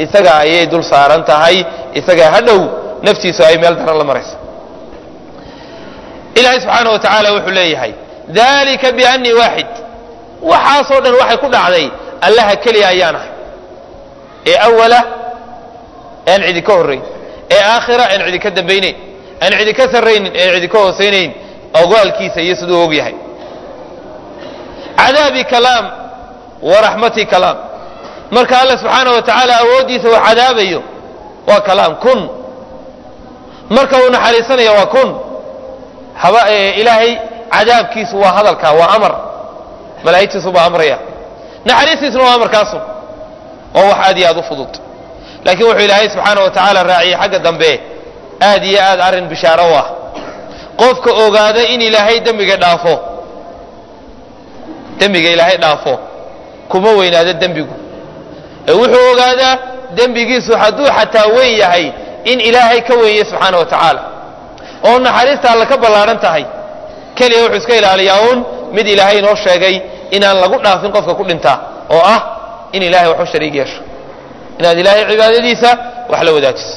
isaga ayay dul saaran tahay isaga hadhow naftiisu ay meel daran la marayso ilaahay subxaana wa tacaala wuxuu leeyahay dalika biannii waaxid waxaasoo dhan waxay ku dhacday allaha keliya ayaan ahay ee awala aan cidi ka horrayn ee aakhira aan cidi ka dambaynayn aan cidi ka sarraynin aan cidi ka hoosaynayn ogaalkiisa iyo siduu og yahay cadaabi kalaam wa raxmati kalaam marka alla subxaana wa tacaala awooddiisa uu cadaabayo waa kalaam kun marka uu naxariisanayo waa kun haba ilaahay cadaabkiisu waa hadalka waa amar malaa'igtiisu baa amraya naxariistiisuna waa amarkaasu oo wax aad iyo aad u fudud laakiin wuxuu ilaahay subxaana wa tacaala raaciyey xagga dambe aad iyo aad arrin bishaaro u ah qofka ogaada in ilaahay dembiga dhaafo dembiga ilaahay dhaafo kuma weynaado dembigu ee wuxuu ogaadaa dembigiisu hadduu xataa weyn yahay in ilaahay ka weeye subxaana wa tacaala oo naxariista alla ka ballaadhan tahay keliya wuxuu iska ilaaliyaa uun mid ilaahay inoo sheegay inaan lagu dhaafin qofka ku dhintaa oo ah in ilahay wax u shariig yeesho inaad ilaahay cibaadadiisa wax la wadaajiso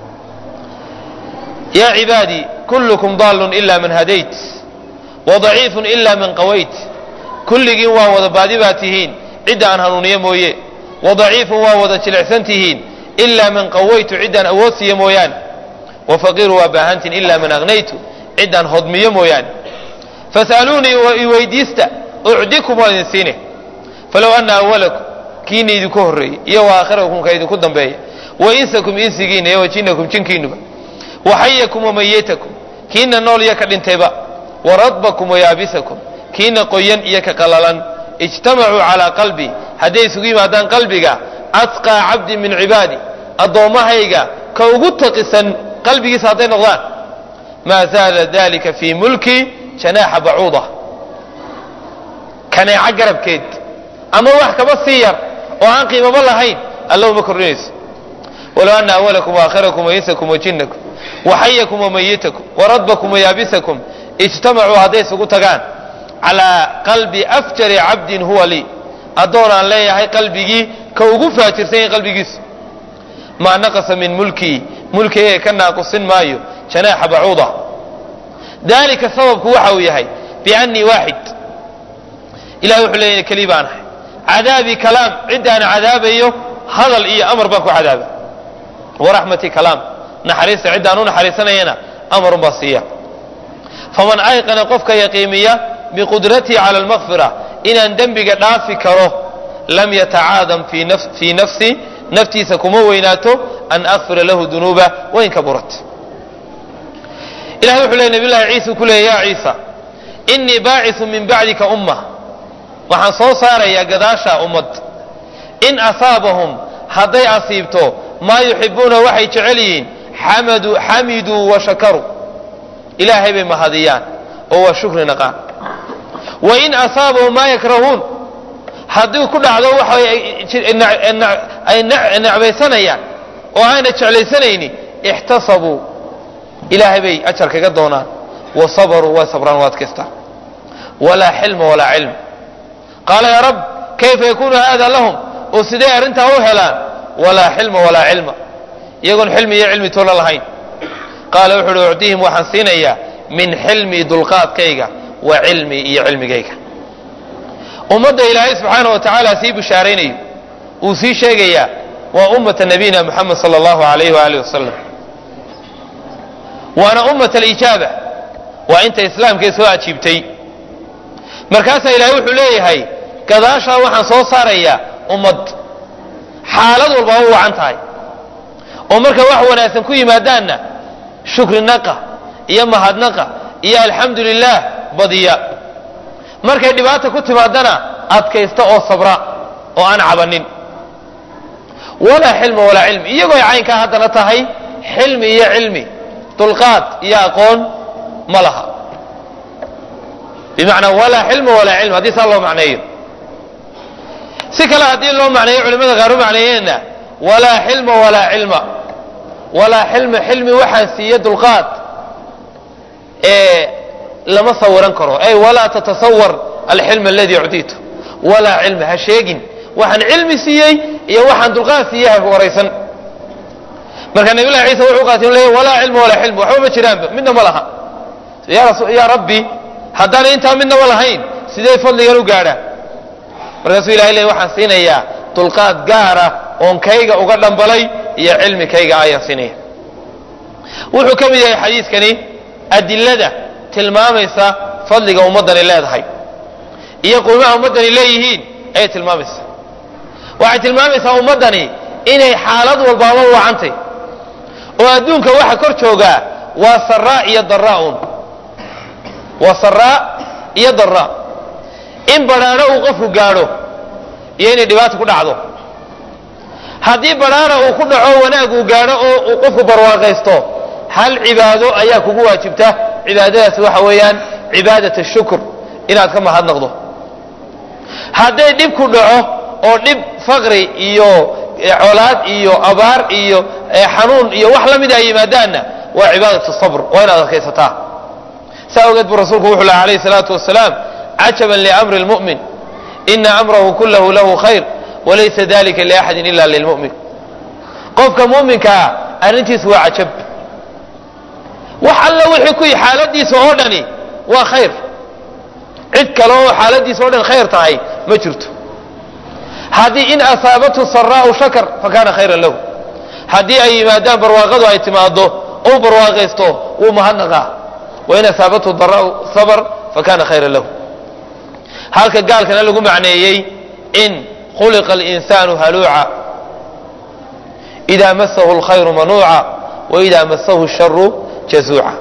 yaa cibaadii kullukum daalun ila man hadayt wadaciifun ila man qawayt kulligiin waa wada baadi baa tihiin cidda aan hanuuniyo mooye wadaciifun waa wada jilicsan tihiin ila man qawaytu ciddaan awood siiyo mooyaane wafaqiiru waa baahantiin ila man aghnaytu ciddaan hodmiyo mooyaane fas'aluunii iweydiista ucdikum waa idin siine falow ana awalakum kiina idinku horreeyey iyo wa aakhirakum ka idinku dambeeya wa insakum insigiina iyo wa jinnakum jinkiinuba waxayakum wamayitakum kiina nool iyo ka dhintayba waradbakum wayaabisakum kiina qoyan iyo ka qalalan ijtamacuu calaa qalbi hadday isugu yimaadaan qalbiga asqaa cabdin min cibaadi addoommahayga ka ugu taqisan qalbigiisa hadday noqdaan maa zaala dalika fii mulki janaaxa bacuuda kaneeco garabkeed ama wax kaba sii yar oo aan qiimaba lahayn alla uma kordhinayso walow ana awalakum waakhirakum wainsakum wajinnakum waxayakum wamayitakum waradbakum wayaabisakum ijtamacuu hadday isugu tagaan calaa qalbi afjari cabdin huwa lii addoon aan leeyahay qalbigii ka ugu faajirsan yahay qalbigiisu maa naqasa min mulkii mulkigayga ka naaqusin maayo janaaxa bacuuda dalika sababku waxa uu yahay biannii waaxid ilahay wuxuu leeyahay keli baan ahay cadaabi kalaam ciddaan cadaabayo hadal iyo amar baan ku cadaaba waraxmati kalaam naxariista ciddaan u naxariisanayana amarun baa siiya faman ayqana qofka yaqiimiya biqudratii cala almakfira inaan dembiga dhaafi karo lam yatacaadam fii nafsi naftiisa kuma weynaato an akfira lahu dunuuba wain kaburat ilahay wuxuu ley nabiy llahi ciisa ku leeya ya ciisa inii baacisu min bacdika umma waxaan soo saarayaa gadaasha ummad in asaabahum hadday asiibto maa yuxibuuna waxay jecel yihiin xamiduu wa shakaruu ilaahay bay mahadiyaan oo waa shukri naqaan wain asaabahum maa yakrahuun haddii ku dhacdo waxa ay necbaysanayaan oo ayna jeclaysanayni ixtasabuu ilaahay bay ajar kaga doonaan wa sabaruu way sabraan waa adkaystaan walaa xilma walaa cilm qaala yaa rab kayfa yakunu hada lahum oo sidee arrintaa u helaan walaa xilma walaa cilma iyagoon xilmi iyo cilmi toona lahayn qaala wuxu uhi ucdihim waxaan siinayaa min xilmii dulqaadkayga wa cilmii iyo cilmigayga ummadda ilaahay subxaana wa tacaala sii bishaaraynayo uu sii sheegayaa waa ummata nabiyina muxamed sala allahu alayh waaalih wasalam waana ummat alijaaba waa inta islaamkay soo ajiibtay markaasaa ilaahay wuxuu leeyahay gadaashaa waxaan soo saarayaa ummad xaalad walba u wacan tahay oo marka wax wanaagsan ku yimaadaanna shukri naqa iyo mahadnaqa iyo alxamdu lilah badiya markay dhibaata ku timaadana adkaysta oo sabra oo aan cabanin walaa xilma walaa cilmi iyagoo ay caynkaa haddana tahay xilmi iyo cilmi dulqaad iyo aqoon ma laha bimacnaa walaa xilma walaa cilmi haddii saa loo macneeyo si kale haddii loo macneeyo culimada qaar u macneeyeenna walaa xilma walaa cilma walaa xilma xilmi waxaan siiye dulqaad ee lama sawiran karo ay walaa tatasawar alxilm aladii ucdiitu walaa cilma ha sheegin waxaan cilmi siiyey iyo waxaan dulqaad siiyey ha waraysan marka nabilahi ciisa wuxuu qaatay inu leeyahy walaa cilma walaa xilm waxba ma jiraanba midna ma laha yaa rabbi haddaan intaa midnaba lahayn sidee fadligan u gaadha markaasuu ilahay leey waxaan siinayaa dulqaad gaara oon kayga uga dhambalay iyo cilmi kayga ayaan siinaya wuxuu ka mid yahay xadiiskani adilada tilmaamaysa fadliga ummaddani leedahay iyo qiimaha ummaddani leeyihiin ayay tilmaamaysaa waxay tilmaamaysaa ummaddani inay xaalad walbaaba wacantay oo adduunka waxa kor joogaa waa saraa iyo daraaun waa saraa iyo daraa in badhaadho uu qofku gaadho iyo inay dhibaata ku dhacdo haddii badhaadha uu ku dhaco wanaag uu gaadho oo uu qofku barwaaqaysto hal cibaado ayaa kugu waajibta cibaadadaasi waxa weeyaan cibaadat shukr inaad ka mahadnaqdo hadday dhib ku dhaco oo dhib faqri iyo colaad iyo abaar iyo xanuun iyo wax la mida ay yimaadaanna waa cibaadat sabr waa inaad adkaysataa saa ogeed buu rasuulku wuxuu laha alayh salaatu wasalaam cajaban liamri lmu'min ina amrahu kulahu lahu khayr walaysa dalika liaxadin ila lilmu'min qofka mu'minkaa arrintiisu waa cajab wax alla wixii ku xaaladiisa oo dhani waa khayr cid kale oo xaaladiisa o dhan khayr tahay ma jirto haddii in asaabathu saraau shakar fakana khayran lahu haddii ay yimaadaan barwaaqadu ay timaado ou barwaaqaysto wuu mahadnaqaa wain asaabathu daraau sabr fakana khayran lahu halka gaalkana lagu macneeyey in khuliqa alinsanu haluuca ida masahu alkhayru manuuca waida masahu sharu jazuuca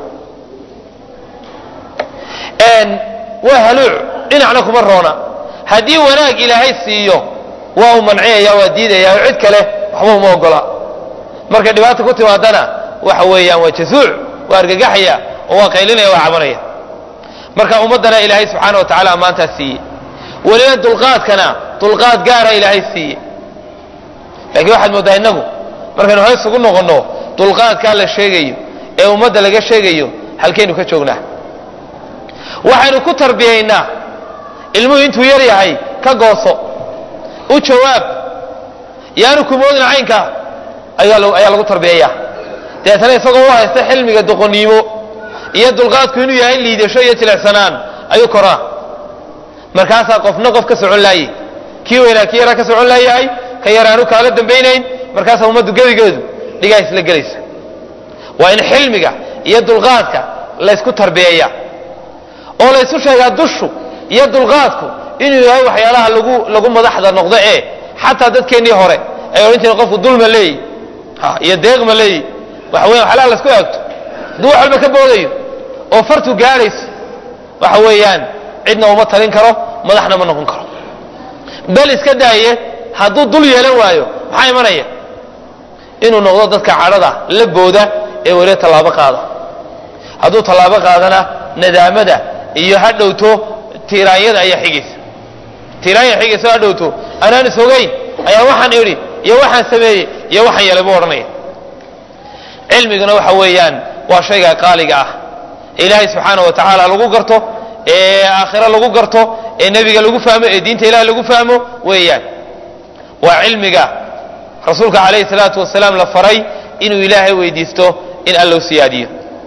waa haluuc dhinacna kuma roona haddii wanaag ilaahay siiyo waa u manciyaya waa diidaya oo cid kale waxba uma ogola markay dhibaata ku timaadana waxa weeyaan waa jazuuc waa argagaxaya oo waa qaylinaya waa cabanaya marka ummaddana ilaahay subxaana wa tacala ammaantaa siiyey weliba dulqaadkana dulqaad gaara ilaahay siiye laakiin waxaad mooddaa innagu markaynu hoos ugu noqonno dulqaadkaa la sheegayo ee ummadda laga sheegayo halkaynu ka joognaa waxaynu ku tarbiyaynaa ilmuhu intuu yar yahay ka gooso u jawaab yaanu kumoodin caynka ayaa lagu tarbiyayaa deetana isagoo u haysta xilmiga doqoniimo iyo dulqaadku inuu yahay liidasho iyo jilicsanaan ayuu koraa markaasaa qofna qof ka socon laayey kii weynaa kii yaraa ka socon laayahay ka yaraanu kaala dambaynayn markaasaa ummaddu gebigeedu dhigaa isla gelaysa waa in xilmiga iyo dulqaadka laysku tarbiyeeya oo laysu sheegaa dushu iyo dulqaadku inuu yahay waxyaalaha lagu lagu madaxda noqdo ee xataa dadkeennii hore ay odhan jireen qofku dulma leeyi iyo deeqma leeyi waxa weyan waxyaalaha laysku eegto hadduu wax walba ka boodayo oo fartu gaadhayso waxa weeyaan cidna uma talin karo madaxna ma noqon karo bal iska daaye hadduu dul yeelan waayo maxaa imanaya inuu noqdo dadka cadhada la booda ee weliba tallaabo qaada hadduu tallaabo qaadana nadaamada iyo ha dhowto tiiraanyada ayaa xigaysa tiiraanya xigaysa ha dhowto anaan is ogayn ayaa waxaan idhi iyo waxaan sameeyey iyo waxaan yeelay buu odhanaya cilmiguna waxa weeyaan waa shayga qaaliga ah ee ilaahay subxaana wa tacaala lagu garto ee aakhiro lagu garto ee nebiga lagu fahmo ee diinta ilahi lagu fahmo weeyaan waa cilmiga rasuulka calayhi salaatu wasalaam la faray inuu ilaahay weydiisto in alla u siyaadiyo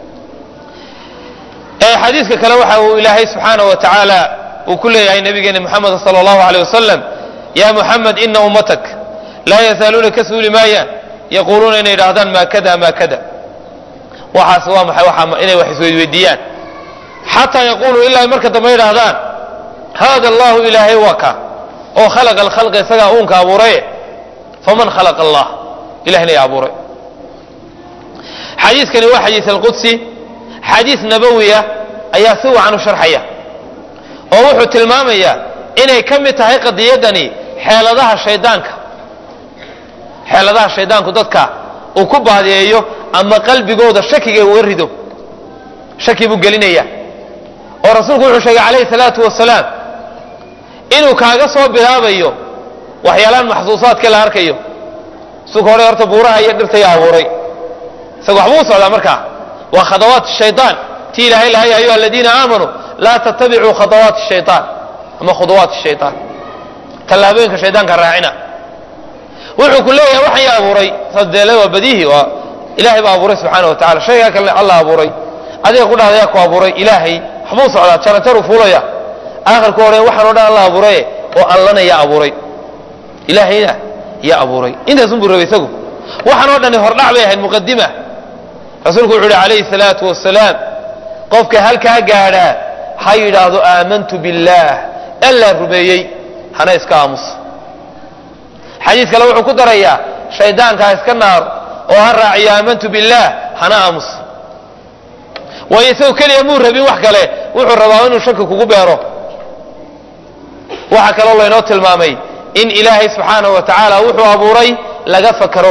xadiiska kale waxa uu ilaahay subxaana wa tacaala uu ku leeyahay nabigeena muxamed sala allahu aleyh wasalam ya muxamed ina ummatak laa yazaaluuna ka suuli maayaan yaquuluuna inay idhaahdaan maa kada maa kada waxaas waa maxay waa inay wax isweydweydiiyaan xataa yaquuluu ilaa ay marka dambe idhaahdaan hada allahu ilaahay waa ka oo khalaqa alkhalqa isagaa uunka abuuraye faman khalaqa allah ilahna yaa abuuray xadiiskani waa xadiis alqudsi xadiis nabowiya ayaa si wacan u sharxaya oo wuxuu tilmaamayaa inay ka mid tahay qadiyaddani xeeladaha shaydaanka xeeladaha shaydaanku dadka uu ku baadiyeeyo ama qalbigooda shakiga uga rido shaki buu gelinaya oo rasuulku wuxuu sheegay calayhi salaatu wasalaam inuu kaaga soo bilaabayo waxyaalaan maxsuusaadka la arkayo suka hore horta buuraha iyo dhirtaya abuuray isaga waxbuu u socdaa markaa waa khadawaat shayaan ti ilaahay lahay ayuha aladiina aamanuu laa tattabicuu khadawaat shayaan ama khudawaat shayaan tallaabooyinka shaydaanka raacina wuxuu ku leeyahay waxan yaa abuuray sadeele waa badiihi waa ilaahay baa abuuray subxaana wa tacala shaygaa kalena allah abuuray adiga ku dhahda yaa ku abuuray ilaahay waxbuu socdaa jaranjaruu fuulaya aakhirku odhan waxaan o dhan allah abuuraye oo allana yaa abuuray ilaahayna yaa abuuray intaasun buu rabay isagu waxaan oo dhani hordhac bay ahayd muqadima rasuulku wuxu uhi calayhi salaatu wasalaam qofka halkaa gaadhaa ha yidhaahdo aamantu billaah allaa rumeeyey hana iska aamuso xadiis kale wuxuu ku darayaa shaydaanka ha iska naar oo ha raaciyo aamantu billaah hana aamuso waayo isagu keliya muu rabin wax kale wuxuu rabaa inuu shaki kugu beero waxaa kaloo laynoo tilmaamay in ilaahay subxaanahu wa tacaala wuxuu abuuray laga fakaro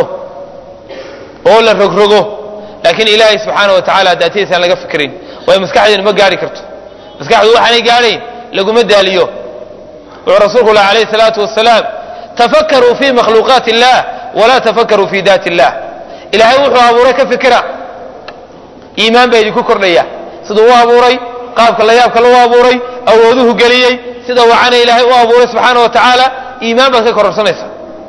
oo la rogrogo laakiin ilaahay subxaana wa tacala daatadiisa aan laga fikrin waayo maskaxdeenu ma gaari karto maskaxdu waxaanay gaadhayn laguma daaliyo wuxuu rasuulku lah alayh salaatu wasalaam tafakaruu fi makhluuqaati illah walaa tafakaruu fi daati illah ilaahay wuxuu abuuray ka fikira iimaan baa idinku kordhaya siduu u abuuray qaabka la yaabka lagu abuuray awooduhu geliyey sida wacana ilaahay u abuuray subxaana wa tacaala iimaan baad ka kororsanaysa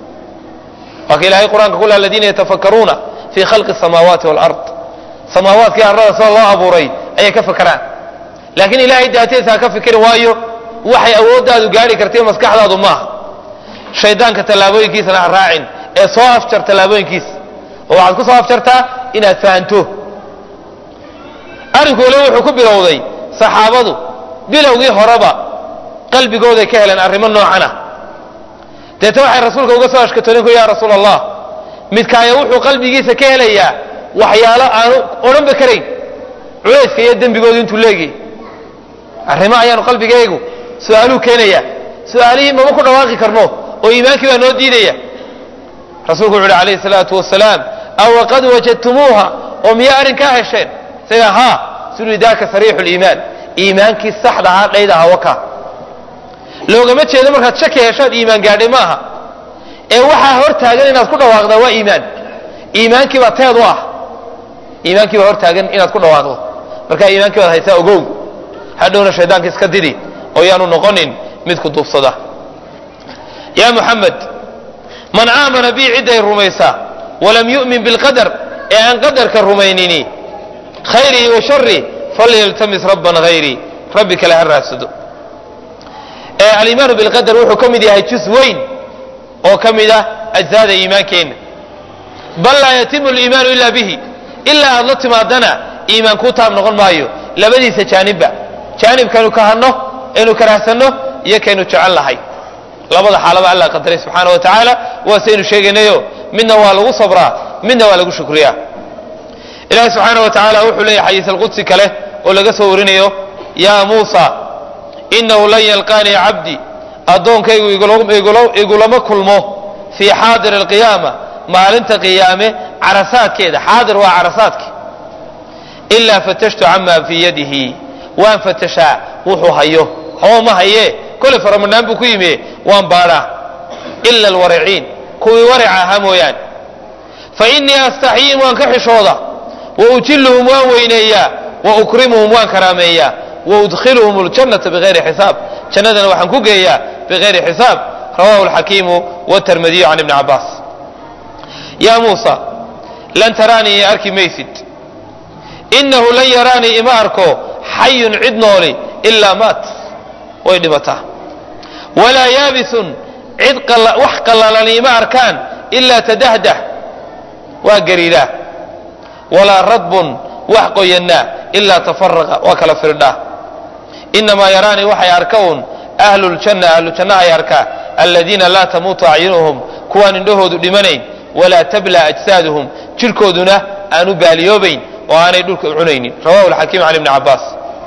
waa ka ilahay qur-aanka kule aladiina yatafakaruuna fi khalqi الsamaawaati wاlard samaawaadkii arlada sida loo abuuray ayay ka fakeraan laakiin ilahay daatadiisa ha ka fikiri waayo waxay awooddaadu gaari kartay maskaxdaadu maaha shaydaanka tallaabooyinkiisana ha raacin ee soo afjar tallaabooyinkiisa oo waxaad ku soo afjartaa inaad fahanto arrinku waliba wuxuu ku bilowday saxaabadu bilowgii horeba qalbigooday ka heleen arrimo noocanah deeta waxay rasuulka uga soo ashkatooninku ya rasuul allah midkaayo wuxuu qalbigiisa ka helayaa waxyaalo aanu odhanba karayn culayska iyo dembigoodu intuu leegiyay arrimo ayaanu qalbigaygu su-aaluu keenaya su-aalihii mama ku dhawaaqi karno oo iimaankii baa noo diidaya rasuulku wuxu uhi alayhi salaatu wasalaam awa qad wajadtumuuha oo miyaa arrinkaa hesheen isaga haa suli daaka sariixu liimaan iimaankii saxda ahaa dhayda ahaa waka loogama jeedo markaad shaki heshaad iimaan gaadhay maaha ee waxaa hor taagan inaad ku dhawaaqdaa waa iimaan iimaankii baa teed u ah iimaankii baa hor taagan inaad ku dhawaaqdo markaa iimaankii baad haysaa ogow hadhowna shaydaanka iska didi oo yaanu noqonin mid ku duubsada yaa muxamed man aamana bii cidday rumaysaa walam yu'min bilqadar ee aan qadarka rumaynini khayrihi wa shari falyaltamis rabban hayrii rabbi kale ha raadsado alimaanu bilqadar wuxuu ka mid yahay jus weyn oo ka mid ah ajsaada iimaankeenna bal laa yatimu liimaanu ila bihi ilaa aad la timaadana iimaan kuu taab noqon maayo labadiisa jaanibba jaanibkaynu kahano aynu karahsanno iyo kaynu jecel lahay labada xaalaba alla qadaray subxaana wa tacaala waa saynu sheegaynayo midna waa lagu sabraa midna waa lagu shukriyaa ilahi subxaana wa tacaala wuxuu leeyahy xadiis alqudsi kale oo laga soo warinayo yaa muusa inahu lan yalqaanii cabdi addoonkaygu igulama kulmo fii xaadir alqiyaama maalinta qiyaame carasaadkeeda xaadir waa carasaadki ilaa fatashtu camaa fii yadihi waan fatashaa wuxuu hayo hoo ma haye kole faramanaan buu ku yimi waan baadhaa ila alwariciin kuwii warica ahaa mooyaane fa innii astaxyiin waan ka xishooda wa ujiluhum waan weyneeyaa wa ukrimuhum waan karaameeyaa waudkhiluhum ljannata bigayri xisaab jannadana waxaan ku geeyaa bigayri xisaab rawahu alxakiimu wtermadiyu can ibni cabaas yaa muusa lan taraanii i arki maysid inahu lan yaraanii ima arko xayun cid nooli ilaa maat way dhimataa walaa yaabisun cid wax qallalani ima arkaan ilaa tadahdah waa gariiraa walaa radbun wax qoyanaa ilaa tafaraqa waa kala firdhaa inamaa yaraanii waxay arka un ahlu ljanna ahlu janna ay arkaa aladiina laa tamuutu acyunuhum kuwaan indhahoodu dhimanayn walaa tabla ajsaaduhum jirhkooduna aanu baaliyoobayn oo aanay dhulka cunaynin rawahu alxakiim can ibni cabaas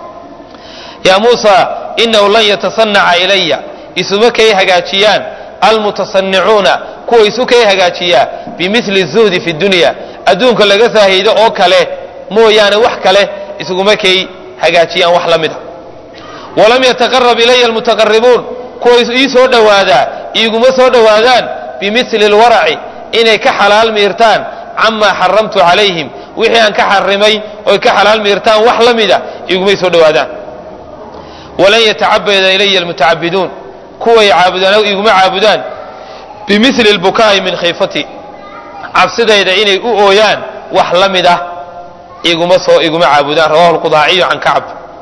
yaa muusa inahu lan yatasanaca ilaya isuma kay hagaajiyaan almutasanicuuna kuwa isu kay hagaajiyaa bimili zuhdi fi dunya adduunka laga saahido oo kale mooyaane wax kale isuguma kay hagaajiyaan wax la mida walam yataqarab ilaya almutaqaribuun kuwa ii soo dhowaadaa iiguma soo dhowaadaan bimili alwaraci inay ka xalaal miirtaan camaa xaramtu calayhim wixii aan ka xarimay oy ka xalaal miirtaan wax la mida igumay soo dhowaadaan walan yatacabada ilaya almutacabiduun kuway caabudaan iguma caabudaan bimili lbukaa'i min khiifati cabsidayda inay u ooyaan wax la mid ah iguma soo iguma caabudaan rawahu lqudaaciyu can kacb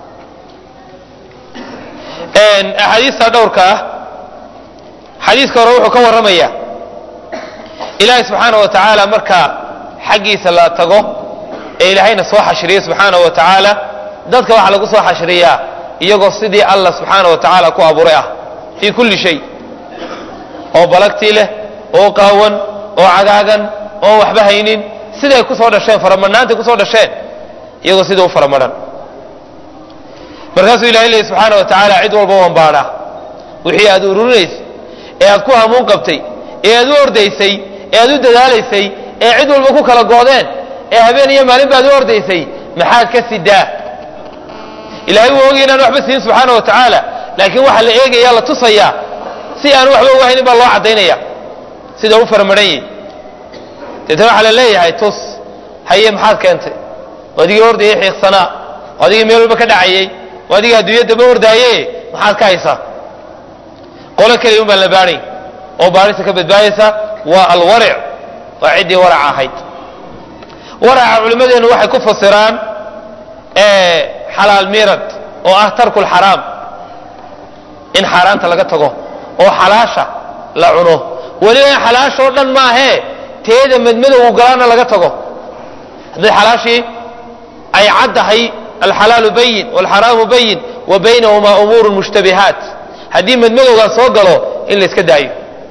axaadiista dhowrka ah xadiiska hore wuxuu ka warramaya ilaahay subxaana wa tacaala marka xaggiisa la tago ee ilaahayna soo xashriyo subxaana wa tacaala dadka waxaa lagu soo xashriyaa iyagoo sidii allah subxaana wa tacaala ku abuuray ah fii kulli shay oo balagtii leh oo qaawan oo cagaagan oo waxba haynin siday ku soo dhasheen faramadhnaantay kusoo dhasheen iyagoo sida u faramadhan markaasuu ilahay leeyay subxaana wa tacaala cid walba waan baadhaa wixii aad ururinaysay ee aad ku hamuun qabtay ee aad u ordaysay ee aad u dadaalaysay ee cid walba ku kala goodeen ee habeen iyo maalin baad u ordaysay maxaad ka sidaa ilahay wuu ogay inaan waxba siin subxaana wa tacaala laakiin waxaa la eegaya la tusayaa si aan waxba uga haynin baa loo caddaynaya sida u faramaran yihi deetana waxaa la leeyahay tus haye maxaad keentay adigii ordayay xiiqsanaa adigii meel walba ka dhacayay adigii adduunyadaba ordaaye maxaad ka haysaa qolo keliya un baan la baadhay oo baadhista ka badbaadaysa waa alwaric waa ciddii warac ahayd waraca culimmadeennu waxay ku fasiraan xalaal miirad oo ah tarku lxaraam in xaaraanta laga tago oo xalaasha la cuno weliba in xalaashoo dhan maahee teeda madmadowgu galaana laga tago hadday xalaashii ay caddahay alxalaalu bayin walxaraamu bayin wa baynahumaa umuuru mushtabihaat haddii madmadowgaa soo galo in la iska daayo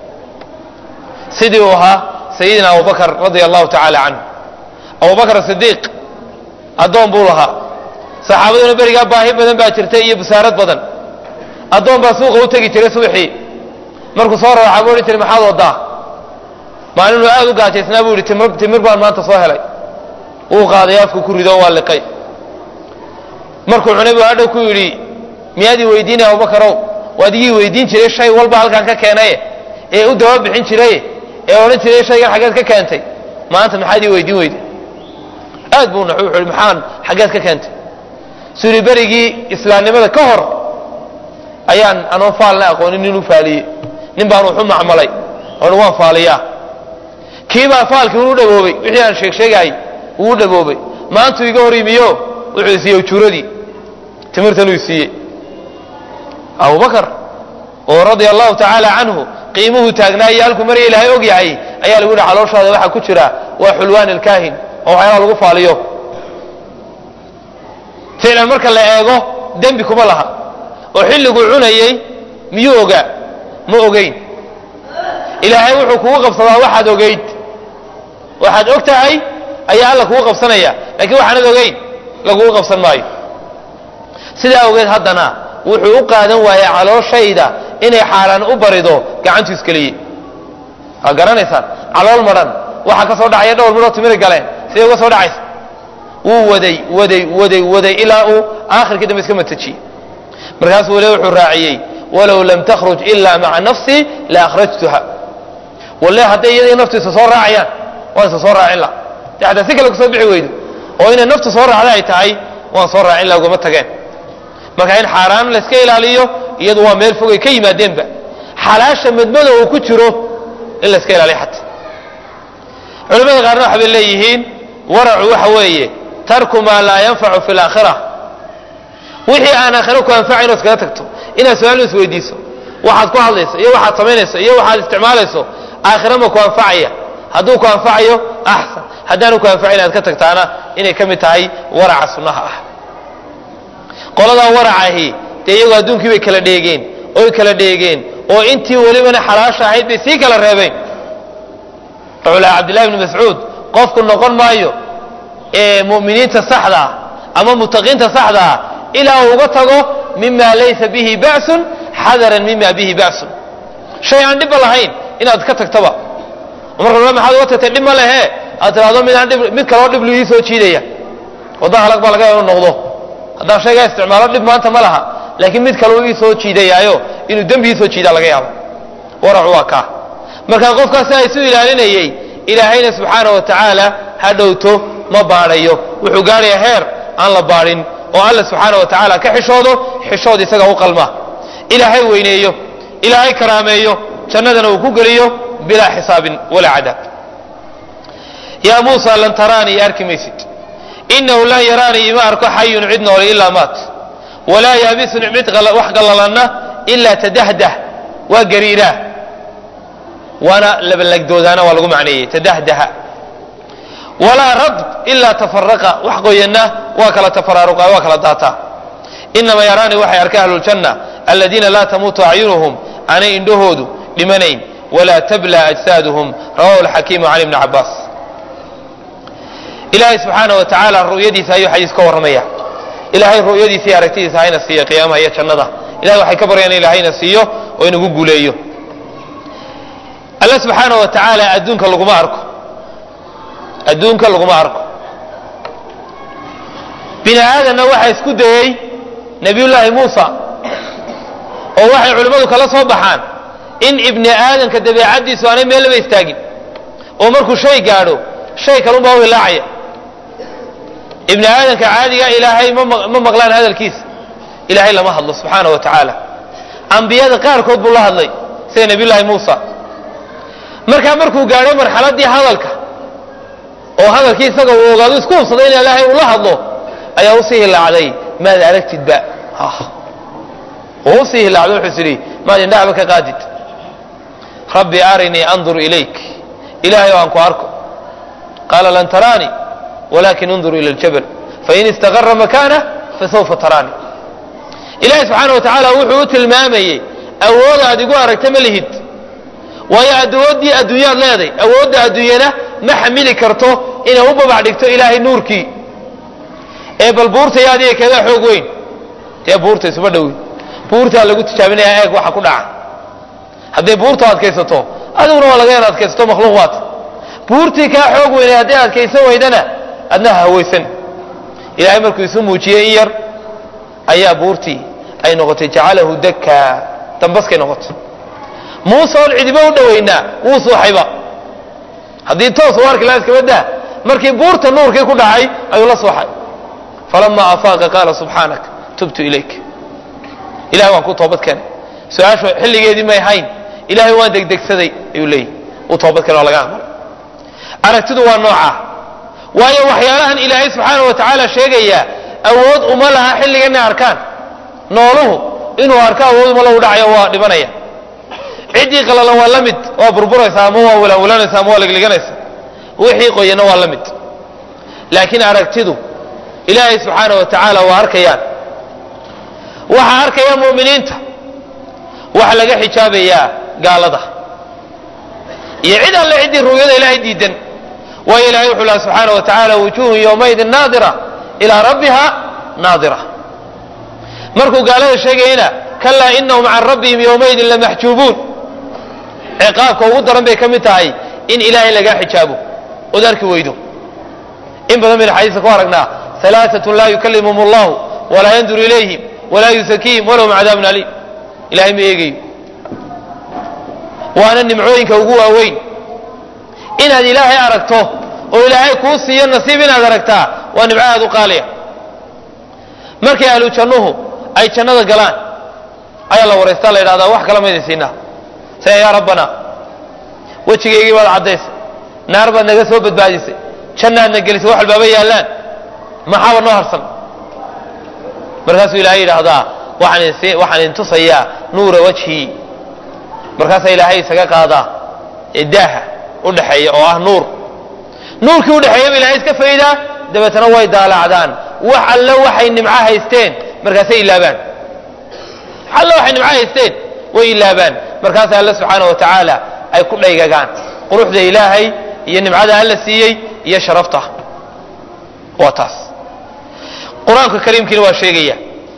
sidii uu ahaa sayidina abubakar radia allahu tacaala canhu abubakar asidiiq addoon buu lahaa saxaabaduna berigaa baahi badan baa jirtay iyo busaarad badan addoon baa suuqa u tegi jiray subaxii markuu soo raaxa buu odhan jiray maxaad wadaa maalinuu aad u gaajaysnaa buu yidhi timir timir baan maanta soo helay wuu qaaday afku ku rido waa liqay markuu cunay buu hadhow ku yidhi miyaad ii weydiinaya abubakarow waad igii weydiin jiray shay walba halkaan ka keenaye ee u daba bixin jiray ee odhan jiray shaygan xaggeed ka keentay maanta maxaad ii weydiin weyday aad buu naxu wuxuu yidhi maxaan xaggeed ka keentay suri berigii islaamnimada ka hor ayaan anoon faalna aqoonin nin u faaliyey nin baan wuxu macmalay oon waan faaliyaa kiibaa faalkii uu dhaboobay wixii aan sheeg sheegaayay uu dhaboobay maantuu iga hor yimiyo wuxuu isiiyey ujuuradii timirtanuu isiiyey abubakar oo radia allahu tacaala canhu qiimuhu taagnaa iyo halkuu marya ilaahay og yahay ayaa lagu yihi calooshaada waxaa ku jira waa xulwaan ilkaahin oo waxyaalaha lagu faaliyo ficlan marka la eego dembi kuma laha oo xilliguu cunayey miyuu ogaa ma ogeyn ilaahay wuxuu kugu qabsadaa waxaad ogeyd waxaad og tahay ayaa alla kugu qabsanaya laakiin waxaanad ogeyn lagugu qabsan maayo sidaa awgeed haddana wuxuu u qaadan waayey calooshayda inay xaaraan u barido gacantu iskeliyey waa garanaysaan calool madhan waxaa ka soo dhacaya dhowr midhoo timiri galeen siday uga soo dhacaysa wuu waday waday waday waday ilaa uu aakhirkii dambe iska matajiyey markaasuu wali wuxuu raaciyey walow lam takhruj ila maca nafsii la akhrajtuha walle hadday iyadii naftu isa soo raacayaan waan isa soo raacin la de hataa si kale kusoo bixi weydo oo inay naftu soo raacda ay tahay waan soo raacin la ugama tageen marka in xaaraan la iska ilaaliyo iyadu waa meel fogay ka yimaadeenba xalaasha madmado uu ku jiro in la iska ilaaliyo xata culimada qaarna waxa bay leeyihiin waracu waxa weeye tarku maa laa yanfacu fi laakhira wixii aan aakhiro ku anfacayn oo iskaga tagto inaad su-aal isweydiiso waxaad ku hadlayso iyo waxaad samaynayso iyo waxaad isticmaalayso aakhira ma ku anfacaya hadduu ku anfacayo axsan haddaanu ku anfacayn aad ka tagtaana inay ka mid tahay waraca sunnaha ah qoladaa waracahi dee iyagoo adduunkii bay kala dheegeen oy kala dheegeen oo intii welibana xalaasha ahayd bay sii kala reebeen wuxuu lahaa cabdillahi bni mascuud qofku noqon maayo ee mu'miniinta saxda ah ama mutaqiinta saxda ah ilaa uu uga tago mima laysa bihi ba'sun xadaran mima bihi ba'sun shay aan dhibba lahayn inaad ka tagtaba marka maxaad uga tagtay dhib ma lehe aad tiraahdo midaan dhib mid kaloo dhib lugii soo jiidaya wadda halag baa laga inu noqdo haddaan shaygaa isticmaalo dhib maanta ma laha laakiin mid kale uu ii soo jiidayaayo inuu dembi ii soo jiidaa laga yaabo waracu waa kaa marka qofkaas sidaa isu ilaalinayey ilaahayna subxaana wa tacaala ha dhowto ma baadhayo wuxuu gaarayaa heer aan la baadhin oo alla subxaana wa tacaala ka xishoodo xishood isaga u qalma ilaahay weyneeyo ilaahay karaameeyo jannadana uu ku geliyo bilaa xisaabin walaa cadaab yaa muusa lan taraanii arki maysid inahu lan yaraanii ima arko xayun cid noole ilaa maat walaa yaabisun cid wax qallalanna ilaa tadahdah waa gariiraa waana labalagdoodaana waa lagu macneeyey tadahdaha walaa radb ilaa tafaraqa wax qoyanna waa kala tafaraaruqa waa kala daataa inama yaraanii waxay arkay ahluljanna aladiina laa tamuutu acyunuhum aanay indhahoodu dhimanayn walaa tabla ajsaaduhum rawahu alxakiimu can ibni cabaas ilaahay subxaana wa tacaala ru'yadiisa ayuu xadiis ka warramaya ilaahay ru'yadiisa iyo aragtidiisa hayna siiyo qiyaamaha iyo jannada ilahay waxay ka baryaan in ilahayna siiyo oo inagu guuleeyo alla subxaana wa tacaala adduunka laguma arko adduunka laguma arko bini aadanna waxaa isku dayey nabiyullaahi muusa oo waxay culimmadu kala soo baxaan in ibni aadanka dabeecaddiisu aanay meellaba istaagin oo markuu shay gaadho shay kalunbaa u hilaacaya ibni aadanka caadiga ilaahay ma maqlaan hadalkiisa ilaahay lama hadlo subxaana wa tacaala ambiyada qaarkood buu la hadlay sida nabiyullaahi muusa markaa markuu gaadho marxaladdii hadalka oo hadalkii isaga uu ogaado isku hubsaday in ilaahay uu la hadlo ayaa usii hilaacday maad aragtidba oo usii hilaacday wuxuu is idhi maad indhahaba ka qaadid rabbi arinii andur ilayk ilaahay oo aan ku arko qaala lan taraanii walakin undur ila ljabal fain istaqara makaanah fasawfa taraanii ilaahay subxaana wa tacaala wuxuu u tilmaamayey awoodaad igu aragta ma lihid waayo awooddii adduunyaad leeday awoodda adduunyana ma xamili karto inay u babac dhigto ilaahay nuurkii ee bal buurtaya adiga keedaa xoog weyn dee buurta isuma dhowi buurtaa lagu tijaabinayaa eeg waxa ku dhaca hadday buurta adkaysato adiguna waa laga yan adkaysato makhluuq waat buurtii kaa xoog weynay hadday adkaysan weydana adna hawaysan ilaahay markuu isu muujiyey in yar ayaa buurtii ay noqotay jacalahu dakkaa dambaskay noqotay muuse oon cidiba u dhowaynaa wuu suuxayba haddii toos u arki laha iskaba daa markii buurta nuurkii ku dhacay ayuu la suuxay falamaa afaaqa qaala subxaanak tubtu ilayk ilahay waan ku toobad keenay su-aashu xilligeedii may hayn ilahay waan degdegsaday ayuu leeyahy uu toobad keenay oo laga aqbalay aragtidu waa noocaa waayo waxyaalahan ilaahay subxaana wa tacaala sheegayaa awood uma laha xilliga inay arkaan nooluhu inuu arko awood uma lahu dhacayo waa dhibanaya ciddii qalalan waa la mid waa burburaysa ama waa walawalanaysa ama waa ligliganaysa wixii qoyana waa la mid laakiin aragtidu ilaahay subxaana wa tacaala waa arkayaan waxaa arkaya mu'miniinta waxa laga xijaabayaa gaalada iyo cid alle ciddii ru'yada ilaahay diidan waayo ilahay wuxuu laha subxaana wa tacaala wujuhun yowmaydin naadira ilaa rabbiha naadira markuu gaalada sheegayana kalaa inahum can rabbihim yowmaydin lamaxjuubuun ciqaabka ugu daran bay ka mid tahay in ilaahay lagaa xijaabo ood arki weydo in badan baynu xadiiska ku aragnaa alaaatun laa yukallimhum allahu walaa yandur ilayhim walaa yusakiihim walahum cadaabun aliim ilahay ma eegayo waana nimcooyinka ugu waaweyn inaad ilaahay aragto oo ilaahay kuu siiyo nasiib inaad aragtaa waa nimco aad u qaaliya markay ahlu jannuhu ay jannada galaan ayaa la waraystaa la yidhahdaa wax kala maydin siinaa saya yaa rabbana wejigaygii baad caddaysay naar baad naga soo badbaadisay jannaadna gelisay wax walbaaba yaallaan maxaaba noo harsan markaasuu ilaahay yidhaahdaa waxaan idin tusayaa nuura wajhii markaasaa ilaahay isaga qaadaa ee daaha u dhexeeya oo ah nuur nuurkii udhexeeyaba ilahay iska faydaa dabeetana way daalacdaan wax alle waxay nimco haysteen markaasay ilaabaan alle waxay nimco haysteen way ilaabaan markaasa alle subxaana wa tacaala ay ku dhaygagaan quruxda ilaahay iyo nimcada alla siiyey iyo sharafta waa taas qur-aanka kariimkiina waa sheegaya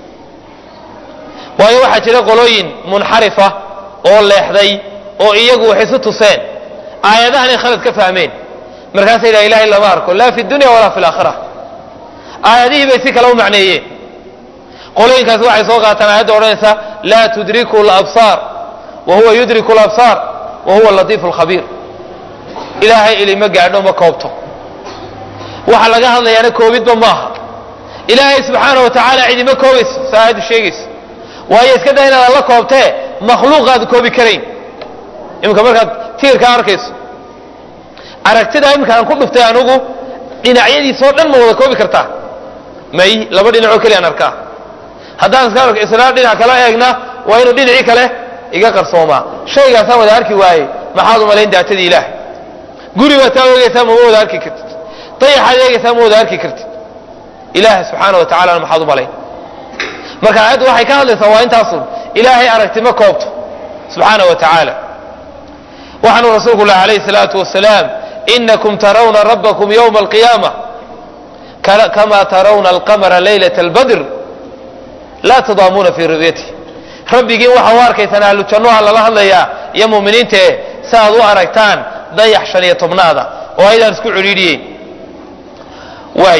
waayo waxaa jira qolooyin munxarifa oo leexday oo iyagu wax isu tuseen aayadahanay khalad ka fahmeen markaasa yidhaha ilahay lama arko laa fi dunya walaa fi laakhira aayadihii bay si kale u macneeyeen qolooyinkaasi waxay soo qaataan aayadda odhanaysa laa tudriku labsaar wa huwa yudriku labsaar wa huwa latiifu lkhabiir ilaahay ilima gaadho ma koobto waxa laga hadlayaana koobidba maaha ilaahay subxaana wa tacaala cidima koobayso sa aayaddu sheegayso waayo iska daa inaad alla koobtee makhluuqaad koobi karayn iminka markaad tiirkaa arkayso aragtida iminka aan ku dhuftay anugu dhinacyadiisoo dhan ma wada koobi kartaa may laba dhinacoo keliya aan arkaa haddaan iska arko isla dhinac kala eegna waa inuu dhinacii kale iga qarsoomaa shaygaasaan wada arki waaye maxaad u malayn daatadii ilaah guri baad taa eegaysaa mama wada arki kartid dayaxaad eegaysaa ma wada arki kartid ilaah subxaana wa tacalana maxaad u malayn marka aayaddu waxay ka hadlaysaa waa intaasun ilaahay aragti ma koobto subxaana wa tacaala waxaanu rasuulku lah alayhi salaatu wasalaam inakum tarawna rabbakum ywma alqiyaama kama tarawna alqamara laylat albadr laa tadaamuuna fii ru'yatih rabbigiin waxa u arkaysaan ahlu jannuha lala hadlayaa iyo mu'miniintae si aad u aragtaan dayax shan iyo tobnaada oo aydaan isku cidhiidhiyeyn waay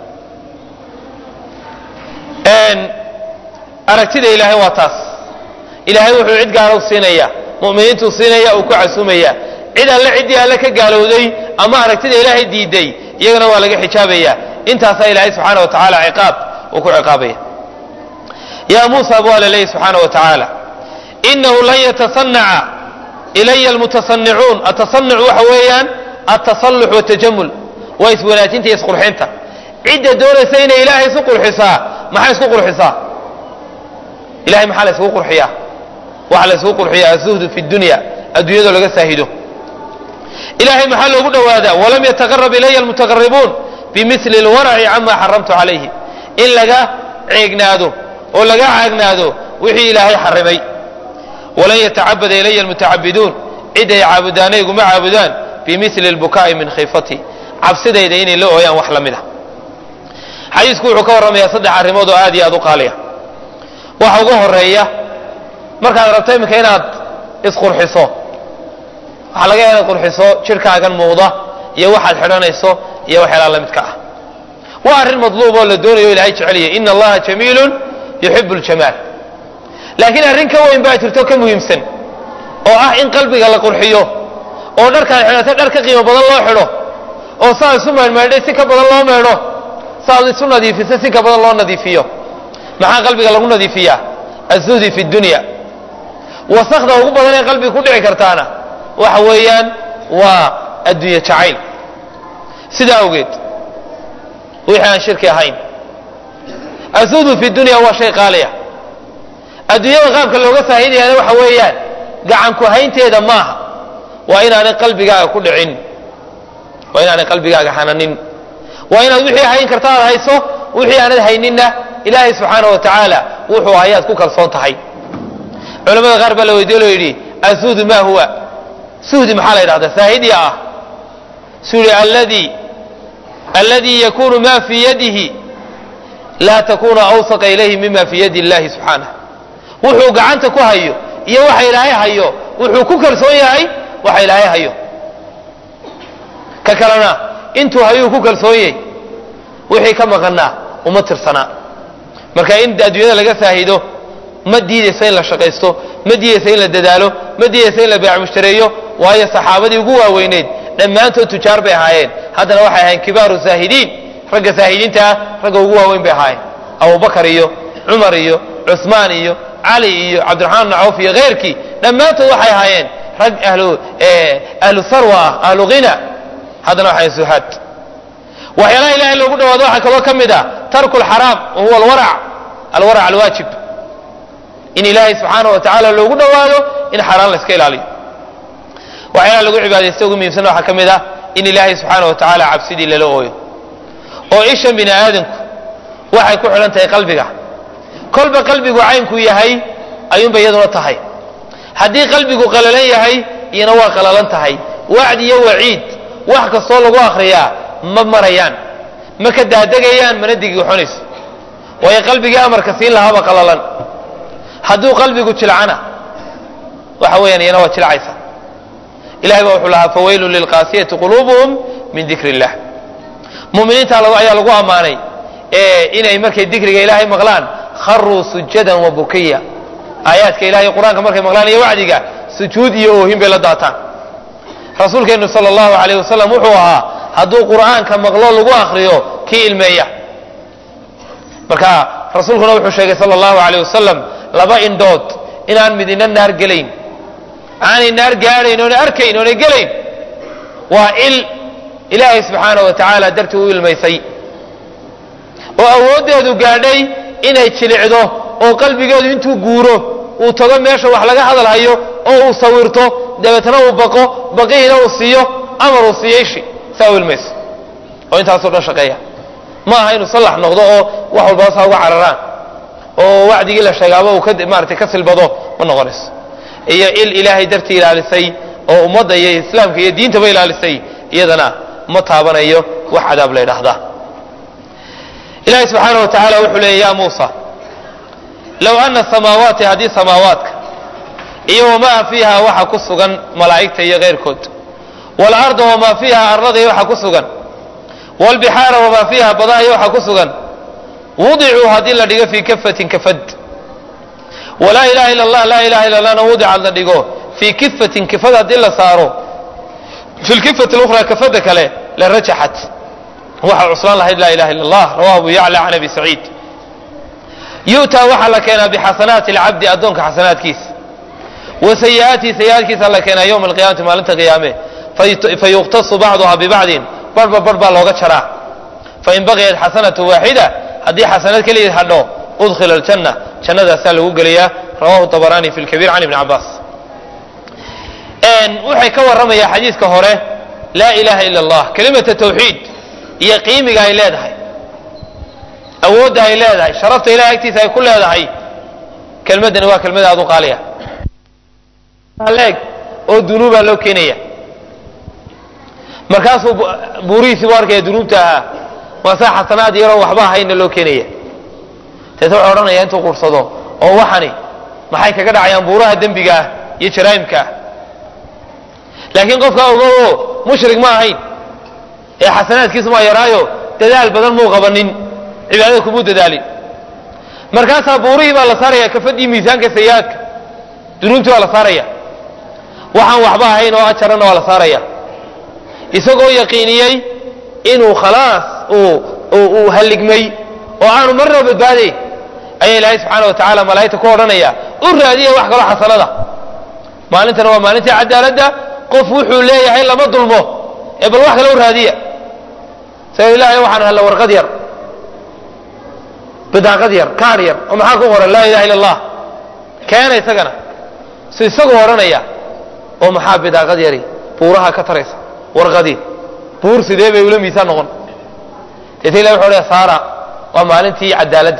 aragtida ilaahay waa taas ilaahay wuxuu cid gaara u siinaya mu'miniintuu siinaya uu ku casuumaya cid alle ciddii alle ka gaalowday ama aragtida ilaahay diiday iyagana waa laga xijaabaya intaasaa ilaahay subxaana wa tacaala ciqaab uu ku ciqaabaya ya muusa bu alla leeyahy subxaana wa tacaala inahu lan yatasanaca ilaya almutasanicuun atasanuc waxa weeyaan altasallux watajamul waa iswanaajinta iyo isqurxinta cidda doonaysa inay ilaahay isu qurxisaa maxay isku qurxisaa ilahay maxaa la isugu qurxiyaa waxaa la isugu qurxiyaa azuhdu fi dunya adduunyadoo laga saahido ilahay maxaa loogu dhowaadaa walam yataqarab ilaya almutaqaribuun bimili lwaraci cama xaramtu calayhi in laga ceegnaado oo laga caagnaado wixii ilaahay xarimay walan yatacabada ilaya almutacabiduun cid ay caabudaana iguma caabudaan bimili lbukaa'i min khiifati cabsidayda inay la ooyaan wax la mid a xadiisku wuxuu ka warramayaa saddex arrimood oo aad iyo aad u qaaliya waxa ugu horeeya markaad rabto iminka inaad isqurxiso waxaa laga yaha inaad qurxiso jidhkaagan muuqda iyo waxaad xidhanayso iyo waxyaalaha la midka ah waa arrin madluub oo la doonayo ilahay jeceliyay ina allaha jamiilun yuxibu ljamaal laakiin arrin ka weyn baa jirto ka muhiimsan oo ah in qalbiga la qurxiyo oo dharkaad xidhatay dhar ka qiimo badan loo xidho oo saad isu meedhmeedhay si ka badan loo meedho saad isu nadiifisay si ka badan loo nadiifiyo maxaa qalbiga lagu nadiifiyaa azuhdi fi dunya wasakda ugu badan ee qalbiga ku dhici kartaana waxa weeyaan waa adduunye jacayl sidaa awgeed wixii aan shirki ahayn azuhdu fi dunya waa shay qaaliya adduunyada qaabka looga faahidayaana waxa weeyaan gacanku haynteeda maaha waa inaanay qalbigaaga ku dhicin waa inaanay qalbigaaga hananin waa inaad wixii hayn karta aad hayso wixii aanad hayninna ilaahay subxaana wa tacaala wuxuu hayaad ku kalsoon tahay culamada qaar baa la weydiye loo yidhi azuhdu ma huwa suhdi maxaa la yidhahdaa saahidiya ah suri alladii alladii yakunu ma fii yadihi laa takuna awsaqa ilayhi mima fii yadi illahi subxaanah wuxuu gacanta ku hayo iyo waxa ilaahay hayo wuxuu ku kalsoon yahay waxa ilaahay hayo ka kalena intuu hayuu ku kalsoon yahay wixii ka maqanaa uma tirsanaa marka in adduunyada laga faahido ma diidaysa in la shaqaysto ma diidaysa in la dadaalo ma diidaysa in la beec mushtareeyo waayo saxaabadii ugu waaweyneyd dhammaantood tujaar bay ahaayeen haddana waxay ahaayeen kibaaru zaahidiin ragga zaahidiinta ah ragga ugu waaweyn bay ahaayeen abubakar iyo cumar iyo cusmaan iyo cali iyo cabdiraxmaan bn cawf iyo keyrkii dhammaantood waxay ahaayeen rag ahlu ahlu sarwa ah ahlu hina haddana waxay suhaad waxyaalaha ilahay loogu dhawaado waxaa kaloo ka mid ah tarku lxaraam wa huwa alwarac alwarac alwaajib in ilaahay subxaana wa tacaala loogu dhawaado in xaaraan la iska ilaaliyo waxyaalaha lagu cibaadaysta ugu muhiimsan waxaa ka mid ah in ilaahay subxaana wa tacaala cabsidii lala ooyo oo ishan bini aadamku waxay ku xidhan tahay qalbiga kolba qalbigu caynkuu yahay ayuunba iyaduna tahay haddii qalbigu qalalan yahay iyana waa qalalan tahay wacdi iyo waciid wax kastoo lagu akriyaa ma marayaan ma ka daadegayaan mana digixonayso waayo qalbigii amarka siin lahaaba qalalan hadduu qalbigu jilcana waxa weeyaan iyana waa jilcaysa ilahay baa wuxuu lahaa fawaylun lilqaasiyati quluubuhum min dikri illah muminiinta ayaa lagu ammaanay inay markay dikriga ilaahay maqlaan kharuu sujadan wa bukiya aayaadka ilahay qur-aanka markay maqlaan iyo wacdiga sujuud iyo oohin bay la daataan rasuulkeenu sal allahu alayh wasalam wuxuu ahaa hadduu qur'aanka maqlo lagu akriyo kii ilmeeya marka rasuulkuna wuxuu sheegay sal allahu alayh wasalam laba indhood inaan midina naar gelayn aanay naar gaadhayn oona arkayn oona gelayn waa il ilaahay subxaana wa tacaala dartii u ilmaysay oo awooddeedu gaadhay inay jilicdo oo qalbigeedu intuu guuro uu tago meesha wax laga hadalhayo oo uu sawirto dabeetna uu baqo baqihiina uu siiyo amar uu siiyo ishi saa u ilmayso oo intaasoo dhan shaqeeya ma aha inuu sallax noqdo oo wax walbaba saa uga cararaan oo wacdigii la sheegaaba uu maaratay ka silbado ma noqonayso iyo il ilaahay dartii ilaalisay oo ummadda iyo islaamka iyo diintaba ilaalisay iyadana ma taabanayo wax cadaab la ydhaahdaa ilaahay subxaana wa tacaala wuxuu leeyay ya muusa low ana samaawaati haddii samaawaadka iyo wamaa fiiha waxa ku sugan malaa'igta iyo keyrkood waalarda wamaa fiiha arlada iyo waxa ku sugan waalbixaara wamaa fiiha badaha iyo waxa ku sugan wudicuu haddii la dhigo fii kafatin kafad walaa ilaha ila allah laa ilaha illa allahna wudicad la dhigo fii kifatin kifad haddii la saaro fi lkifati lukhraa kafada kale la rajaxat waxaa cuslaan lahayd laa ilaha illa allah rawahu abu yacla can abi saciid yu'taa waxaa la keenaa bixasanaati alcabdi addoonka xasanaadkiisa wa sayi'aatihi sayi'aadkiisa la keenaa yowma alqiyamati maalinta qiyaame fayuqtasu bacduha bibacdin barhba barh baa looga jaraa fain baqiyat xasanatu waaxida haddii xasanad keligeed hadho udkhila aljanna jannadaasaa lagu gelayaa rawahu dabaraani fi lkabiir can ibni cabaas waxay ka warramayaa xadiiska hore laa ilaha ila allah kelimata tawxiid iyo qiimiga ay leedahay awoodda ay leedahay sharafta ilahay agtiisa ay ku leedahay kelmaddani waa kelmad aad u qaaliya leeg oo dunuubaa loo keenaya markaasuu buurihiisiibu arkaya dunuubta ahaa waasaa xasanaad yaroo waxba ahaynna loo keenaya deeta wuxuu odhanaya intuu qursado oo waxani maxay kaga dhacayaan buuraha dembiga ah iyo jaraa'imka ah laakiin qofkaa ogowo mushrik ma ahayn ee xasanaadkiisu maa yaraayo dadaal badan muu qabanin cibaadada kumuu dadaalin markaasaa buurihii baa la saaraya kafadii miisaanka sayi-aadka dunuubtii baa la saaraya waxaan waxba ahayn oo ajarana waa la saaraya isagoo yaqiiniyey inuu khalaas uu halligmay oo aanu marnaba badbaadayn ayaa ilaahay subxaana wa tacaala malaa'igta ku odhanaya u raadiya wax kaloo xasanada maalintana waa maalintii cadaaladda qof wuxuu leeyahay lama dulmo ee bal wax kale u raadiya sa ilahay waxaan halla warqad yar bidaaqad yar kaadh yar oo maxaa ku qoran laa ilaha illa allah keena isagana su isagoo odhanaya oo maxaa bidaaqad yari buuraha ka taraysa warqadii buur sidee bay ula miisaan noqon deeta ilahi wuxuu leya saara waa maalintii cadaaladda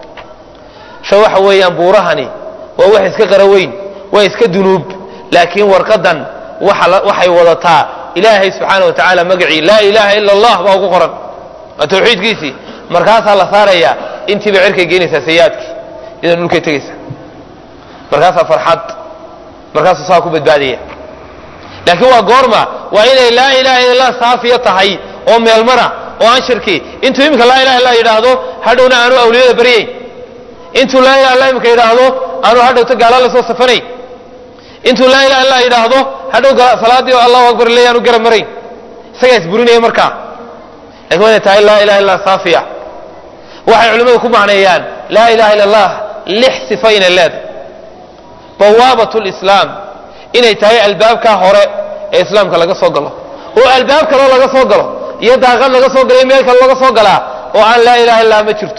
sha waxa weeyaan buurahani waa wax iska qara weyn waa iska dunuub laakiin warqadan waxay wadataa ilaahay subxaana wa tacaala magacii laa ilaha ila allah baa ugu qoran waa tawxiidkiisii markaasaa la saarayaa intiiba cirkay geynaysaa sayi-aadkii iyadan dhulkay tegaysa markaasaa farxad markaasuu saa ku badbaadaya laakiin waa goorma waa inay laa ilaha illa allah saafiya tahay oo meelmara oo aan shirki intuu iminka laa ilaha illa yidhaahdo hadhowna aanu awliyada baryayn intuu laa ilaha illa imika yidhaahdo aanu hadhowta gaala la soo safanayn intuu laa ilaha illa yidhaahdo hadhow salaadii oo allahu akbar leey aanu garab marayn isagaa isburinaya markaa lakin waa inay tahay laa ilaha illa saafiya waxay culimmadu ku macneeyaan laa ilaha illa allah lix sifa inay leedahay bawaabat lislaam inay tahay albaabkaa hore ee islaamka laga soo galo oo albaab kaloo laga soo galo iyo daaqad laga soo galo iyo meel kale laga soo galaa oo aan laa ilaha illah ma jirto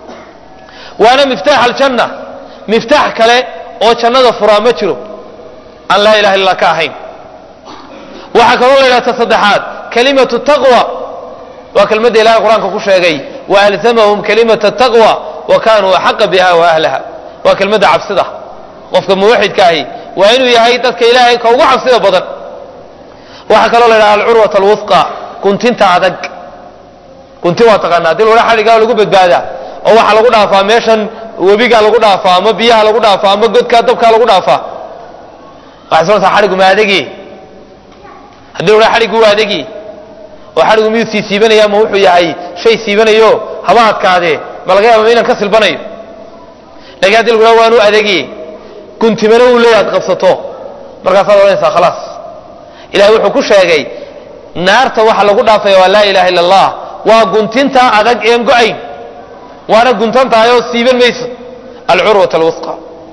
waana miftaax aljanna miftaax kale oo jannada furaa ma jiro aan laa ilaha illah ka ahayn waxaa kaloo la yidhahta saddexaad kalimatu taqwa waa kelmadda ilahay qur-aanka ku sheegay waalzamahum kalimata taqwa wa kanuu axaqa biha wa ahlaha waa kelmadda cabsida qofka muwaxidka ahi waa inuu yahay dadka ilaahay ka ugu cabsida badan waxaa kaloo la yidhaha alcurwat alwusqa guntinta adag gunti waa taqaanaa dil wala xadhigaa lagu badbaadaa oo waxaa lagu dhaafaa meeshan webigaa lagu dhaafaa ama biyaha lagu dhaafaa ama godkaa dabkaa lagu dhaafaa waxay soontaa xadhigu ma adegi haddii la xadhigu waa adegi oo xadhigu miyuu sii siibanaya ma wuxuu yahay shay siibanayo haba adkaadee ma laga yaaba inaan ka silbanayo lakin haddi lagu waanu adegi guntimana uu leeya ad qabsato markaasaad odhanaysaa khalaas ilahay wuxuu ku sheegay naarta waxa lagu dhaafaya waa laa ilaha illa allah waa guntinta adag een go-ayn waana guntan tahay oo siiban mayso alcurwat alwusqa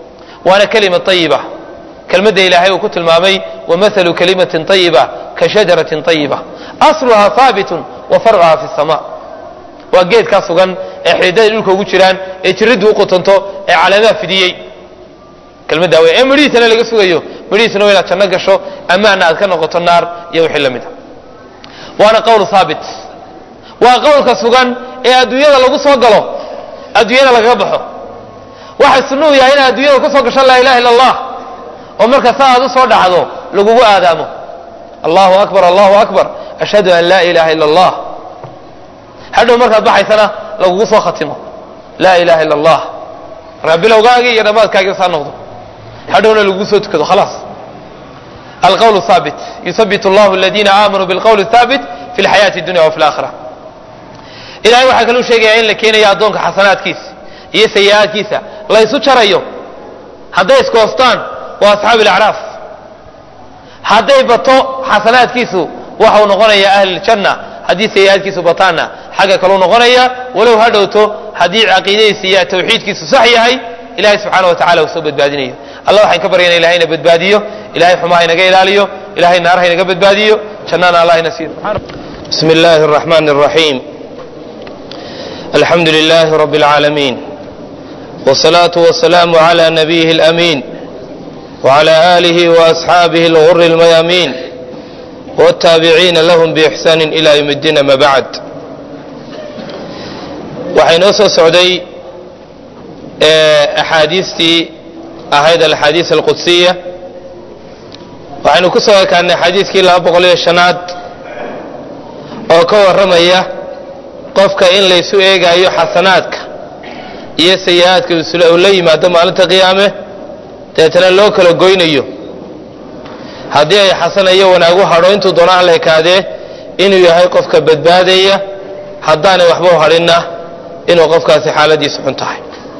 waana kelima ayiba kelmadda ilaahay uu ku tilmaamay wamahalu kalimatin ayiba ka shajaratin ayiba asluhaa haabitun wa farcuhaa fi sama waa geedkaa sugan ee xididada dhulka ugu jiraan ee jiriddu u qotonto ee caleemaha fidiyey kelmaddaa wey ee midhihiisana laga sugayo midhihiisuna waa inaad janno gasho ammaana aad ka noqoto naar iyo wixii la mid a waana qowl haabit waa qowlka sugan ee adduunyada lagu soo galo adduunyada lagaga baxo waxay sunnuhu yahay inaad adduunyada ku soo gasho laa ilaha illa allah oo marka sa aad u soo dhacdo lagugu aadaamo allahu akbar allahu akbar ashhadu an laa ilaha illa allah hadhow markaad baxaysana lagugu soo khatimo laa ilaha illa allah markaa bilowgaagii iyo dhammaadkaagii saa noqdo hadhowna lagugu soo tukado khalaas alqowl haabit yusabit allahu aladiina aamanuu bilqowli haabit fi lxayaati dunya wa fi laakhira ilahay waxaa kaluu sheegayaa in la keenayo addoonka xasanaadkiisa iyo sayi-aadkiisa la ysu jarayo hadday iskoostaan waa asxaabu ilacraaf hadday bato xasanaadkiisu waxau noqonayaa ahliljanna haddii sayi-aadkiisu bataanna xagga kaluu noqonaya walow ha dhowto haddii caqiidadiisa iyo tawxiidkiisu sax yahay ilahay subxaana wa tacala uu soo badbaadinayo allah waxaan ka baryana ilahay ina badbaadiyo ilahay xumaha inaga ilaaliyo ilahay naaraha inaga badbaadiyo jannana allah ina siiyo bismi illaahi araxmaani araxiim alxamdu lilaahi rabbi alcaalamiin wsalaatu wasalaamu cala nabiyihi alamiin wcala aalihi waasxaabihi alguri almayaamiin wاtaabiciina lahum biixsaani ila ywm اddiin ama bacd waxay noo soo socday axaadiistii ahayd alxaadiis alqudsiya waxaynu ku soo ekaanay xadiiskii laba boqol iyo shanaad oo ka warramaya qofka in laysu eegaayo xasanaadka iyo sayi-aadka uu la yimaado maalinta qiyaame deetana loo kala goynayo haddii ay xasanayo wanaagu hadho intuu doona alla ekaadee inuu yahay qofka badbaadaya haddaanay waxba u hadhinna inuu qofkaasi xaaladiisu xun tahay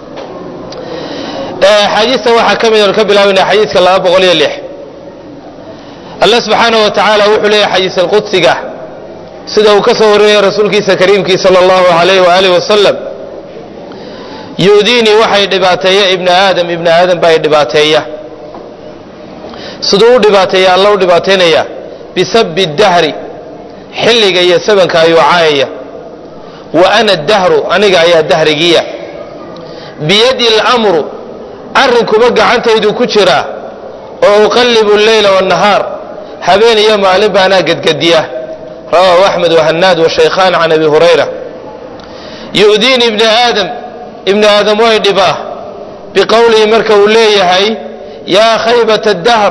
axaadiista waxaa ka mid oon ka bilaabana xadiiska laba boqol iyo lix alla subxaanaه wa tacaala wuxuu leeyahy xadiis alqudsiga sida uu ka soo warinaya rasuulkiisa kariimkii salى اllahu alayh waaalih wasalam yudiinii waxay dhibaateeya ibna aadam ibna aadam baa dhibaateeya siduu u dhibaateeya alla u dhibaataynaya bisabi dahri xilliga iyo sabanka ayuu caayaya wa ana dahru aniga ayaa dahrigiya biyadi اlmru arrinkuba gacantaydu ku jiraa oo uqallibu اleyla wالnahaar habeen iyo maalin baanaa gedgediya rawaahu axmed wahanaad washaykhaan can abi hurayra yu'diini ibna aadam ibna aadam way dhibaa biqowlihi marka uu leeyahay yaa khaybata dahr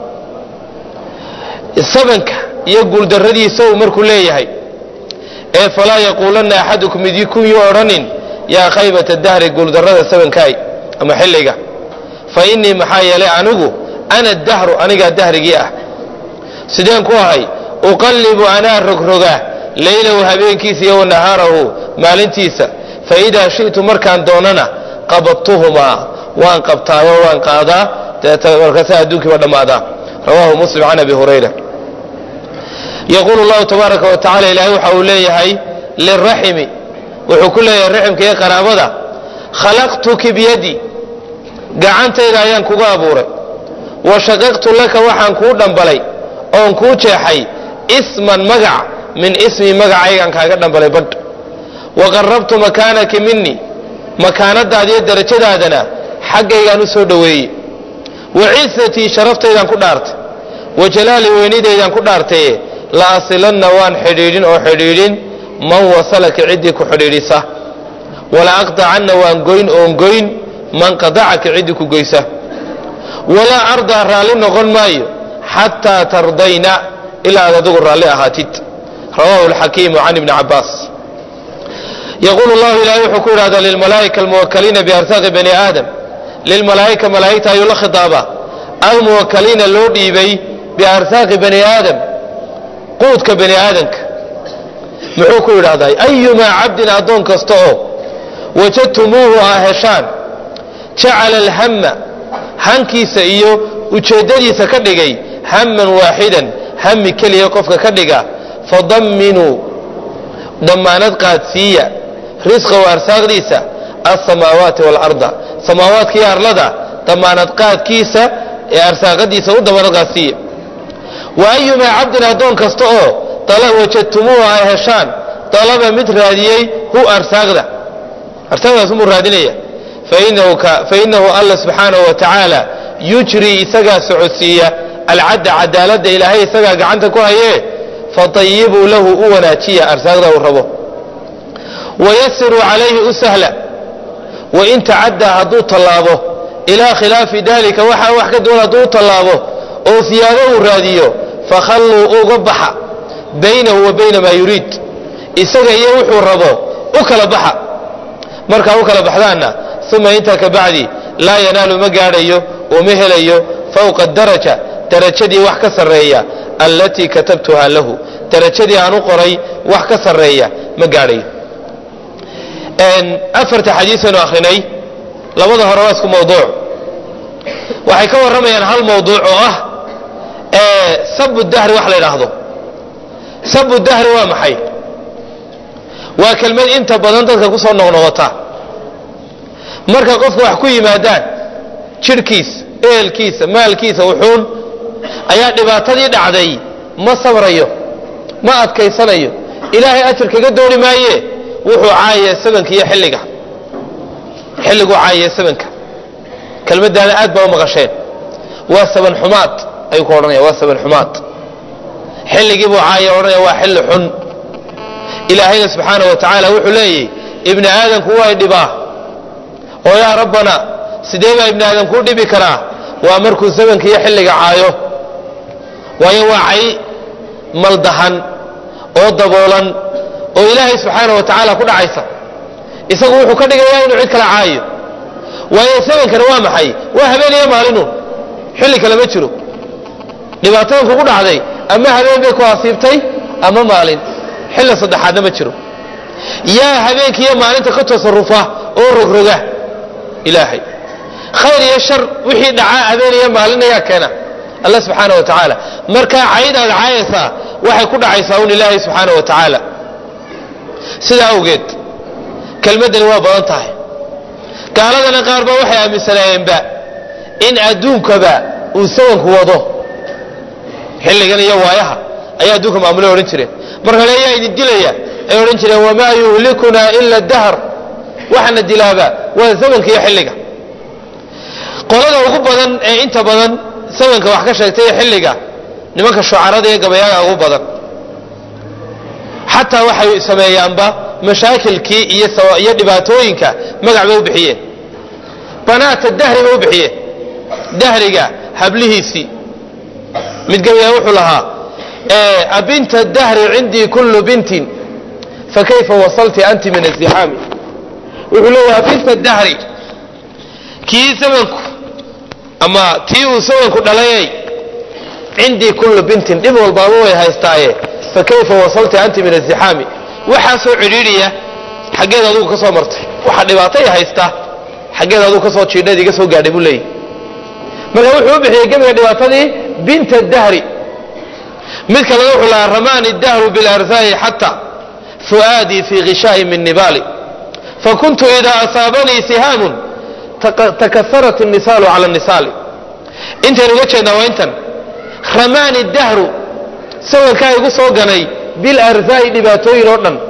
sabanka iyo guuldarradiisa uu markuu leeyahay ee falaa yaquulanna axadukum midikun yu odhanin yaa khaybata dahri guuldarrada sabankaay ama xilliga fa innii maxaa yeelay anigu ana dahru anigaa dahrigii ah sideen ku ahay uqallibu anaa rogroga laylahu habeenkiisa iyo wanahaarahu maalintiisa fa idaa shi'tu markaan doonana qabadtuhumaa waan qabtaayo waan qaadaa deeta markaasa adduunkiiba dhammaadaa rawaahu muslim can abi hurayra yaquulu llahu tabaaraka wa tacala ilaahay waxa uu leeyahay liraximi wuxuu ku leeyahay raximka iyo qaraabada khalaqtuki biyadi gacantayda ayaan kuga abuuray wa shaqaqtu laka waxaan kuu dhambalay oon kuu jeexay isman magac min ismi magacaygaan kaaga dhambalay badh wa qarabtu makaanaki minii makaanadaada iyo darajadaadana xaggaygaan u soo dhoweeyey wa cisatii sharaftaydan ku dhaartay wa jalaali weynidaydaan ku dhaartaye la asilanna waan xidhiidhin oo xidhiidhin man wasalaka ciddii ku xidhiidhisa wala aqdacanna waan goyn oon goyn man qadacaka ciddii ku goysa walaa ardaa raalli noqon maayo xataa tardayna ilaa aad adigu raalli ahaatid rawaahu alxakiimu can ibni cabaas yaquulu llahu ilahay wuxuu ku yidhahdaa lilmalaa'ika almuwakaliina biarsaaqi bani aadam lilmalaa'ika malaa'igta ayuu la khitaabaa almuwakaliina loo dhiibay biarsaaqi bani aadam quudka bani aadamka muxuu ku yidhahdaa ayumaa cabdin addoon kasta oo wajadtumuuhu aa heshaan jacala alhamma hankiisa iyo ujeeddadiisa ka dhigay hamman waaxidan hami keliya qofka ka dhiga fadamminuu dammaanad qaadsiiya risqahu arsaaqdiisa alsamaawaati waalarda samaawaadka iyo arlada damaanad qaadkiisa ee arsaaqadiisa u damaanad qaadsiiya wa ayumaa cabdin addoon kasta oo wajadtumuuhu ay heshaan dalaba mid raadiyey hu arsaaqda arsaaqdaas umuu raadinaya fainahu alla subxaanahu wa tacaala yujri isagaa socodsiiya alcadda cadaaladda ilaahay isagaa gacanta ku hayee fatayibuu lahu u wanaajiya arsaaqda uu rabo wayasiruu calayhi u sahla wain tacaddaa hadduu tallaabo ilaa khilaafi dalika waxaa wax ka duwan hadduu u tallaabo oo siyaado uu raadiyo fakhalluu uga baxa baynahu wa bayna maa yuriid isaga iyo wuxuu rabo u kala baxa markaa u kala baxdaanna uma intaa ka bacdi laa yanaalu ma gaadhayo oo ma helayo fowqa daraja darajadii wax ka sarreeya allatii katabtuha lahu darajadii aan u qoray wax ka sarreeya ma gaadhayo afarta xadiisaynu akhrinay labada hore waa isku mawduuc waxay ka warramayaan hal mawduuc oo ah sabu dahri wax la yidhaahdo sabu dahri waa maxay waa kelmad inta badan dadka ku soo noqnoqota marka qofka wax ku yimaadaan jidhkiisa ehelkiisa maalkiisa wuxuun ayaa dhibaatadii dhacday ma sabrayo ma adkaysanayo ilaahay ajar kaga dooni maaye wuxuu caayaya sabanka iyo xilliga xilliguu caayaya sabanka kelmaddaana aad baa u maqasheen waa saban xumaad ayuu ku odhanaya waa saban xumaad xilligii buu caaya odhanaya waa xilli xun ilaahayna subxaana wa tacaala wuxuu leeyahy ibni aadamku way dhibaa oo yaa rabbana sidee baa ibni aadam kuu dhibi karaa waa markuu sabanka iyo xilliga caayo waayo waa cay maldahan oo daboolan oo ilaahay subxaana wa tacaala ku dhacaysa isagu wuxuu ka dhigayaa inuu cid kala caayo waayo sabankana waa maxay waa habeeniyo maalinu xilli kale ma jiro dhibaatadan kugu dhacday ama habeen bay ku asiibtay ama maalin xilli saddexaadna ma jiro yaa habeenkiiyo maalinta ka tasarufa oo rogroga ilaahay khayr iyo shar wixii dhacaa habeen iyo maalin ayaa keena alla subxaana wa tacaala markaa cayd aad caayaysaa waxay ku dhacaysaa un ilaahay subxaana wa tacaala sidaa awgeed kelmaddani waa badan tahay gaaladana qaar ba waxay aaminsanaayeenba in adduunkaba uu sawanku wado xilligan iyo waayaha ayaa adduunka maamule odhan jireen marka le ayaa idin dilaya ay odhan jireen wamaa yuhlikunaa ila dahr waxaana dilaaba waa sawanka iyo xilliga qolada ugu badan ee inta badan sawanka wax ka sheegtay ee xilliga nimanka shucarada iyo gabayaaga ugu badan xataa waxay sameeyaanba mashaakilkii iyo dhibaatooyinka magac bay u bixiyeen banaata dahri bay u bixiyeen dahriga hablihiisii mid gabayaa wuxuu lahaa abinta dahri cindii kullu bintin fakayfa wasalti anti min azixaami wuxuu leeyahay abinta dahri kii samanku ama tii uu samanku dhalayay cindii kullu bintin dhib walbaaba way haystaaye fakayfa wasalti anti min azixaami waxaasoo cidhiidhiya xaggeed adugu ka soo martay waxa dhibaatay haysta xaggeed adugu ka soo jiidhayd iga soo gaadhay buu leeyahy marka wuxuu u bixiyey gebiga dhibaatadii binta dahri mid kalena wuxuu lahaa ramaani dahru bilarsaai xata fu'aadii fii ghishaa'i min nibaali fakuntu idaa asaabanii sihaamun takasarat الnisaalu cala الnisaali intaynu uga jeednaa waa intan ramaani dahru sawirkaa igu soo ganay bilarsaai dhibaatooyin oo dhan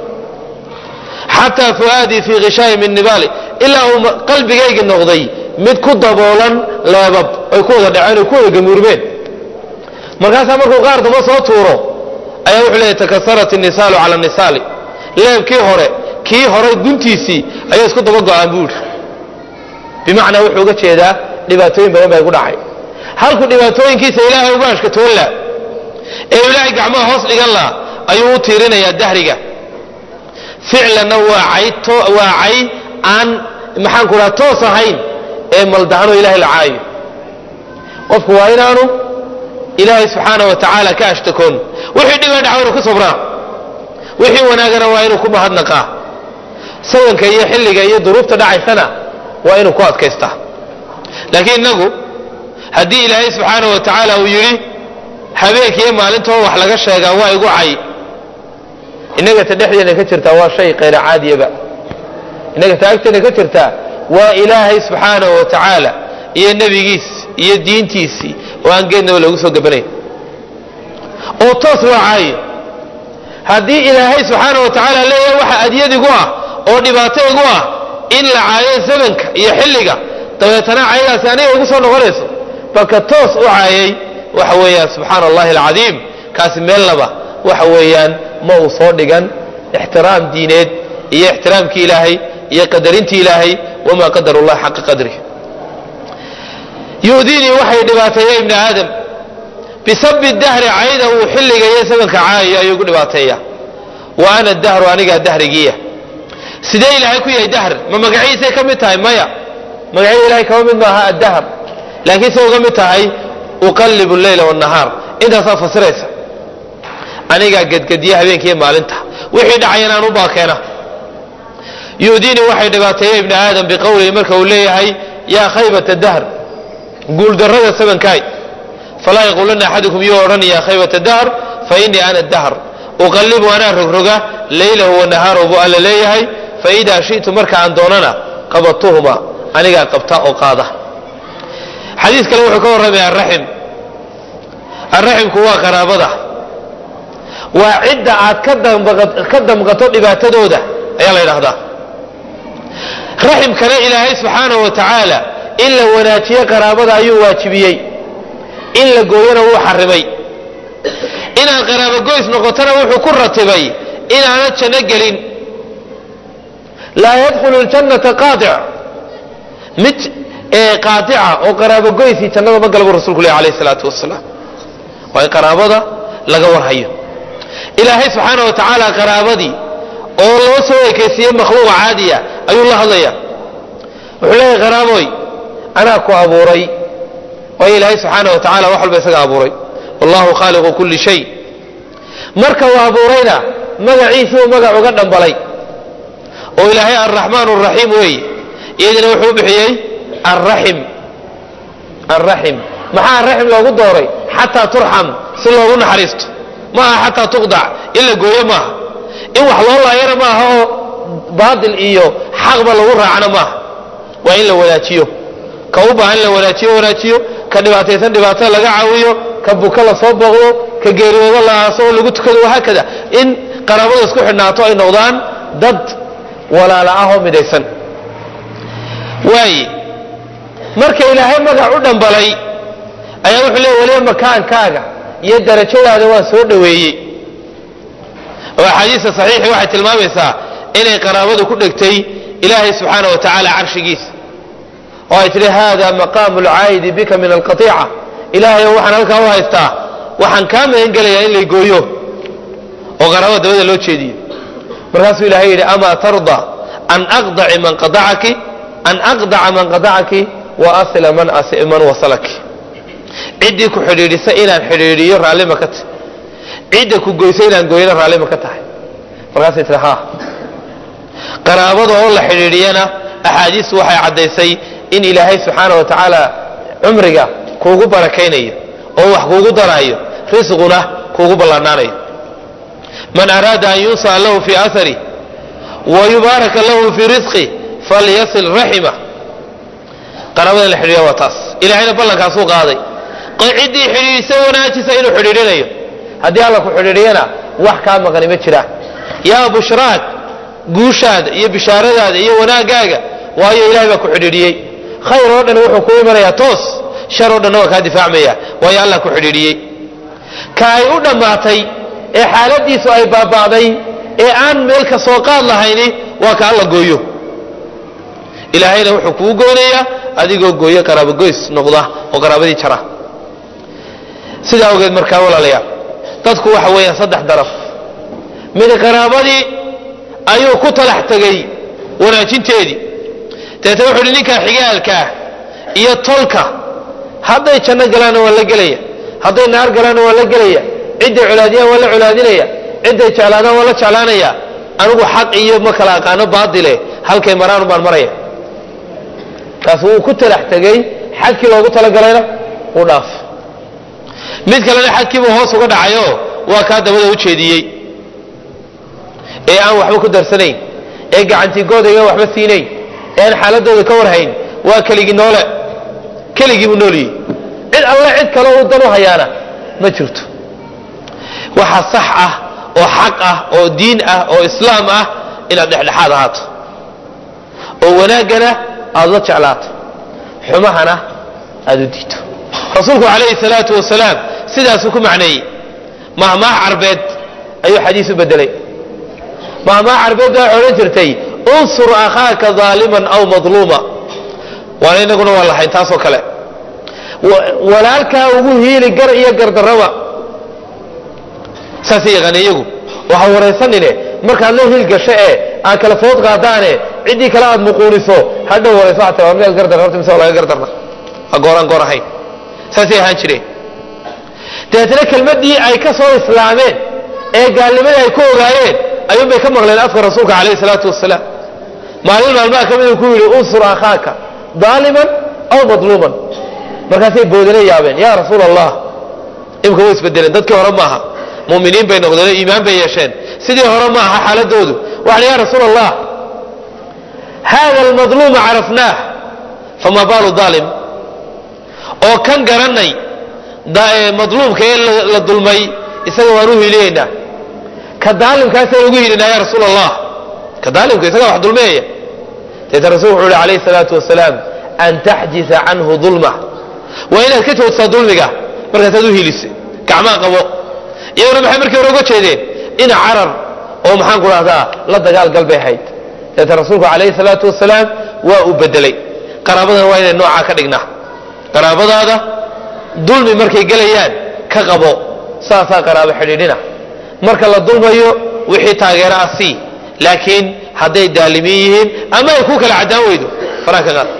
xataa fu'aadii fii khishaa'i min nibaali ilaa uu qalbigaygi noqday mid ku daboolan leebab ay ku wada dhaceen ay ku wada gamuurmeen markaasaa markuu qaar damba soo tuuro ayaa wuxuu leeyahy takasarat الnisaalu cala الnisaali leebkii hore kii hore guntiisii ayaa isku daba go-aan buu yidhi bimacnaa wuxuu uga jeedaa dhibaatooyin badan baa igu dhacay halkuu dhibaatooyinkiisa ilaahay uga ashkatoon la ee ilaahay gacmaha hoos dhigan la ayuu u tiirinayaa dahriga ficlanna waa cay waa cay aan maxaan ku dhaha toos ahayn ee maldahanoo ilahay la caayo qofku waa inaanu ilaahay subxaana wa tacaala ka ashtakoon wixii dhiba dhaca inuu ku sabraa wixii wanaagana waa inuu ku mahadnaqaa sawanka iyo xilliga iyo duruubta dhacaysana waa inuu ku adkaystaa laakiin innagu haddii ilaahay subxaana wa tacaala uu yidhi habeenkiiyo maalintoo wax laga sheegaa waa igu cay innaga ta dhexdeena ka jirtaa waa shay kayra caadiyaba innaga ta agteena ka jirtaa waa ilaahay subxaana wa tacaala iyo nebigiis iyo diintiisii oo aan geednaba loogu soo gabanayn oo toos loo caayo haddii ilaahay subxaana wa tacaala leeyahay waxa adyadigu ah oo dhibaato igu ah in la caayo zamanka iyo xilliga dabeetana cayadaasi aniga igu soo noqonayso balka toos u caayay waxa weeyaan subxaana allahi alcadiim kaasi meelnaba waxa weeyaan ma uu soo dhigan ixtiraam diineed iyo ixtiraamkii ilaahay iyo qadarintii ilaahay wamaa qadaru llah xaqa qadrih yu'diinii waxay dhibaateeya ibni aadam bisabi dahri cayda uu xilliga iyo zamanka caayayo ayuu gu dhibaateeya wa ana dahru anigaa dahrigiiya sidee ilaahay ku yahay dahr ma magaciisay ka mid tahay maya magacyada ilahay kama mid maaha addahr laakiin se uga mid tahay uqallibu leyla wanahaar intaasaa fasiraysa anigaa gedgediya habeenkiiyo maalinta wixii dhacayana aan u baakeena yu'diinii waxay dhibaateeya ibni aadam biqowlihi marka uu leeyahay yaa khaybata dahr guuldarrada sabankaay falaa yaquulanna axadukum yuu odhan yaa khaybata dahr fa innii ana dahr uqallibu anaa rogroga leylahu wanahaarahu buu alla leeyahay faidaa shi'tu marka aan doonana qabadtuhuma anigaa qabta oo qaada xadiis kale wuxuu ka warramaya araxim arraximku waa qaraabada waa cidda aad ka damqato dhibaatadooda ayaa la ydhahdaa raximkana ilaahay subxaanahu wa tacaala in la wanaajiyo qaraabada ayuu waajibiyey in la gooyana wuu xarimay inaad qaraabogoys noqotona wuxuu ku ratibay inaanad janno gelin laa yadkhulu ljannata qaadic mid qaadica oo qaraabogoysii jannada ma gala buu rasulku leh alayh salaatu wasalaam waa in qaraabada laga warhayo ilaahay subxaana wa tacaala qaraabadii oo loo soo ekaysiiyey makhluuqa caadiya ayuu la hadlaya wuxuu leeyahay qaraaboy anaa ku abuuray waayo ilaahay subxaana wa tacala wax walba isaga abuuray wallahu khaaliqu kulli shay marka uu abuurayna magaciisii uu magac uga dhambalay oo ilaahay alraxmaan araxiim weeye iyadina wuxuu bixiyey arraxim arraxim maxaa arraxim loogu dooray xataa turxam si loogu naxariisto ma aha xataa tuqdac in la gooyo maaha in wax loo laayana maaha oo baatil iyo xaqba lagu raacna maaha waa in la wanaajiyo ka u baahan la wanaajiyo wanaajiyo ka dhibaataysan dhibaatada laga caawiyo ka buka la soo booqdo ka geeriyoodo la aaso oo lagu tukado wahaakada in qaraabada isku xidhnaato ay noqdaan dad walaala ah oo midaysan waaye marka ilaahay magac u dhambalay ayaa wuxuu leey waliba makaankaaga iyo darajadaada waan soo dhoweeyey oo axaadiista saxiixi waxay tilmaamaysaa inay qaraabadu ku dhegtay ilaahay subxaana wa tacaala carshigiisa oo ay tidhi hada maqaamu lcaayidi bika min alqaiica ilaahay waxaan halkaa u haystaa waxaan kaa magan gelayaa in lay gooyo oo qaraabada dabada loo jeediyo markaasuu ilahay yidhi amaa tarda an aqdaci man qadacaki an aqdaca man qadacaki wa asila man man wasalaki ciddii ku xidhiidhisa inaan xidhiidhiyo raallima ka tahay cidda ku goysa inaan gooyana raallima ka tahay markaasay tii ha qaraabada oo la xidhiidhiyana axaadiistu waxay caddaysay in ilaahay subxaana wa tacaala cumriga kuugu barakaynayo oo wax kuugu daraayo risquna kuugu ballaanaanayo man araada an yunsa'a lahu fii aharih wa yubaaraka lahu fii risqih falyasil raximah qaraabada in la xidhiidhiya waa taas ilahayna ballankaasuu qaaday ciddii xidhiidhisa wanaajisa inuu xidhiidhinayo haddii alla ku xidhiidhiyana wax kaa maqani ma jiraan yaa bushraak guushaada iyo bishaaradaada iyo wanaagaaga waayo ilahay baa ku xidhiidhiyey khayr oo dhan wuxuu ku imanayaa toos shar oo dhanna waa kaa difaacmaya waayo allah ku xidhiidhiyey ka ay u dhammaatay ee xaaladiisu ay baaba'day ee aan meel ka soo qaad lahayni waa ka alla gooyo ilaahayna wuxuu kuu goynayaa adigoo gooyo qaraabogoys noqda oo qaraabadii jara sidaa ogeed markaa walaalayaal dadku waxa weeyaan saddex daraf mid qaraabadii ayuu ku talax tegay wanaajinteedii deeta wuxu uhi ninkaa xigaalkaah iyo tolka hadday janno galaanna waa la gelaya hadday naar galaanna waa la gelaya cidday colaadiyaan waa la colaadinaya cidday jeclaadaan waa la jeclaanaya anigu xaq iyo ma kala aqaano baadile halkay maraanu baan maraya kaas wuu ku talax tegey xadkii loogu talagalayna uu dhaaf mid kalena xadkiibuu hoos uga dhacayo waa kaa dabada u jeediyey ee aan waxba ku darsanayn ee gacantii goodayga waxba siinayn ee aan xaaladooda ka warhayn waa keligii noole keligii buu noolyihi cid alle cid kale uu dan u hayaana ma jirto waxa sax ah oo xaq ah oo diin ah oo islaam ah inaad dhexdhexaad ahaato oo wanaaggana aada la jeclaato xumahana aada u diito rasuulku calayhi salaatu wasalaam sidaasuu ku macneeyey mahmaah carbeed ayuu xadiis u bedelay mahmaah carbeed baa odhan jirtay unsur akhaaka daaliman aw madluuma waana inaguna waa lahayn taasoo kale walaalkaa ugu hiili gar iyo gardarraba saasay yaqaana iyagu waxa waraysanine markaad la hiil gasho ee aad kala food qaadaane ciddii kale aad muquuniso hadhow warayso waxaa tira miyaad gardarra horta mise waa laga gardarna waa gooraan goor ahayn saasay ahaan jireen dabeetna kelmaddii ay ka soo islaameen ee gaalnimadii ay ku ogaayeen ayuun bay ka maqleen afka rasuulka calayhi salaatu wasalaam maalin maalmaha ka mid uu ku yidhi unsur akhaaka daaliman aw madluuman markaasay boodana yaabeen yaa rasuul allah imika way isbedeleen dadkii hore maaha muminiin bay noqdeen oo iimaan bay yeesheen sidii hore ma aha xaaladoodu waxaan ya rasuul allah hada almadluuma carafnaah fama baalu daalim oo kan garanay madluumka ee la dulmay isaga waan u hiliyeynaa ka daalimkaasaan ugu hilinaa ya rasuul allah ka daalimka isagaa wax dulmeeya deeta rasul wuxuu ihi alayhi salaatu wasalaam an taxjisa canhu dulma waa inaad ka joogtaa dulmiga markaasaad u hilisa gacmaa qabo iyaguna maxay markii hore uga jeedeen ina carar oo maxaan ku dhahdaa la dagaal gal bay ahayd deeta rasuulku calayhi salaatu wasalaam waa uu bedelay qaraabadana waa inay noocaa ka dhignaa qaraabadaada dulmi markay gelayaan ka qabo saasaa qaraabo xidhiidhina marka la dulmayo wixii taageera ah sii laakiin hadday daalimiin yihiin ama ay ku kala caddaan weydo faraha ka qaad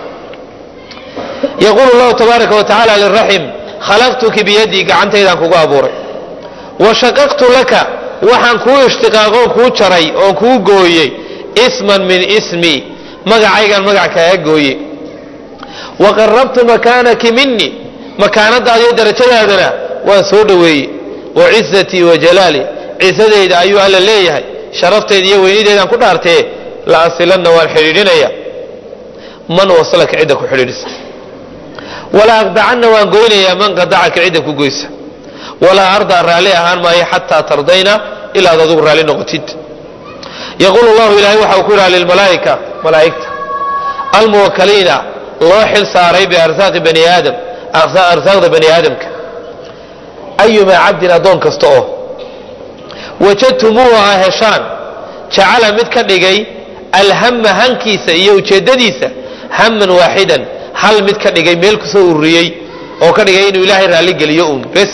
yaquulu llahu tabaaraka wa tacaala liraxim khalaqtuki biyadii gacantaydaan kugu abuuray wa shaqaqtu laka waxaan kuu ishtiqaaqoon kuu jaray oon kuu gooyey isman min ismi magacaygaan magac kaaga gooye wa qarabtu makaanaki mini makaanadaada iyo darajadaadana waan soo dhoweeyey wa cizatii wa jalaali cisadayda ayuu alla leeyahay sharaftayda iyo weynideedaan ku dhaartee la asilanna waan xidhiidhinaya man waslaka cidda ku xidhiidhisa walaa aqdacanna waan goynayaa man qadacaka cidda ku goysa walaa ardaa raalli ahaan maayo xataa tardayna ilaad adugu raalli noqotid yaquulu llahu ilaahay waxa uu ku yidhaha lilmalaa'ika malaa'igta almuwakaliina loo xil saaray biarsaaqi bani aadam arsaaqda bani aadamka ayumaa cabdin addoon kasta oo wajadtumuuhu ha heshaan jacala mid ka dhigay alhama hankiisa iyo ujeeddadiisa haman waaxidan hal mid ka dhigay meel kusoo ururiyey oo ka dhigay inuu ilaahay raalligeliyo uun bes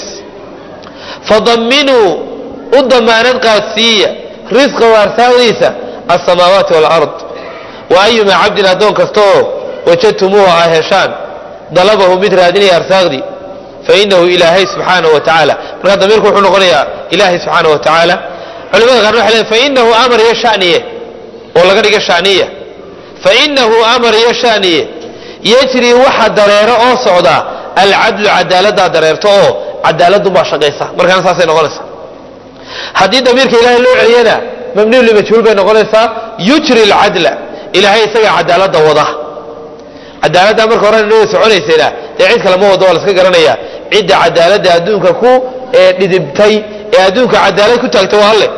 fadaminuu u damaanad qaadsiiya risqahu arsaaqdiisa alsamaawaati waalard wa ayumaa cabdin addoon kasta oo wajadtumuuhu ha heshaan dalabahu mid raadinaya arsaaqdii fainahu ilaahay subxaanahu wa tacaala markaa damiirku wuxuu noqonayaa ilaahay subxaana wa tacaala culimada qaarna waxay leeyn fainahu amar iyo shaniye oo laga dhiga shaniya fainahu amar iyo shaniye yajri waxa dareero oo socda alcadlu cadaaladdaa dareerto oo cadaaladunbaa shaqaysa markaana saasay noqonaysaa haddii damiirka ilaahay loo celiyana mamniyu limajhuul bay noqonaysaa yujri alcadla ilaahay isagaa cadaaladda wada cadaaladda marka horena inoo soconaysayna dee cid kale ma wado waa laska garanaya cidda cadaaladda adduunka ku dhidibtay ee adduunka cadaalad ku taagtay waa alle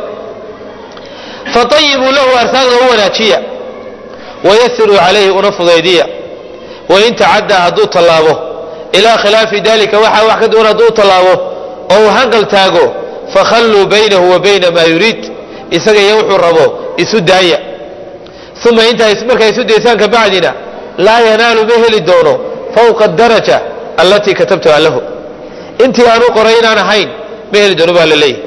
faayibuu lahu arsaaqda u wanaajiya wayasiruu calayhi una fudaydiya wain tacaddaa hadduu tallaabo ilaa khilaafi dalika waxa wax ka duwan hadduu tallaabo oo uu hanqal taago fakhalluu baynahu wa bayna maa yuriid isaga iyo wuxuu rabo isu daaya uma intaa markaa isu daysaan ka bacdina laa yanaalu ma heli doono fawqa daraja allatii katabtuha lahu intii aanu qoray inaan ahayn ma heli doono baa la leeyahy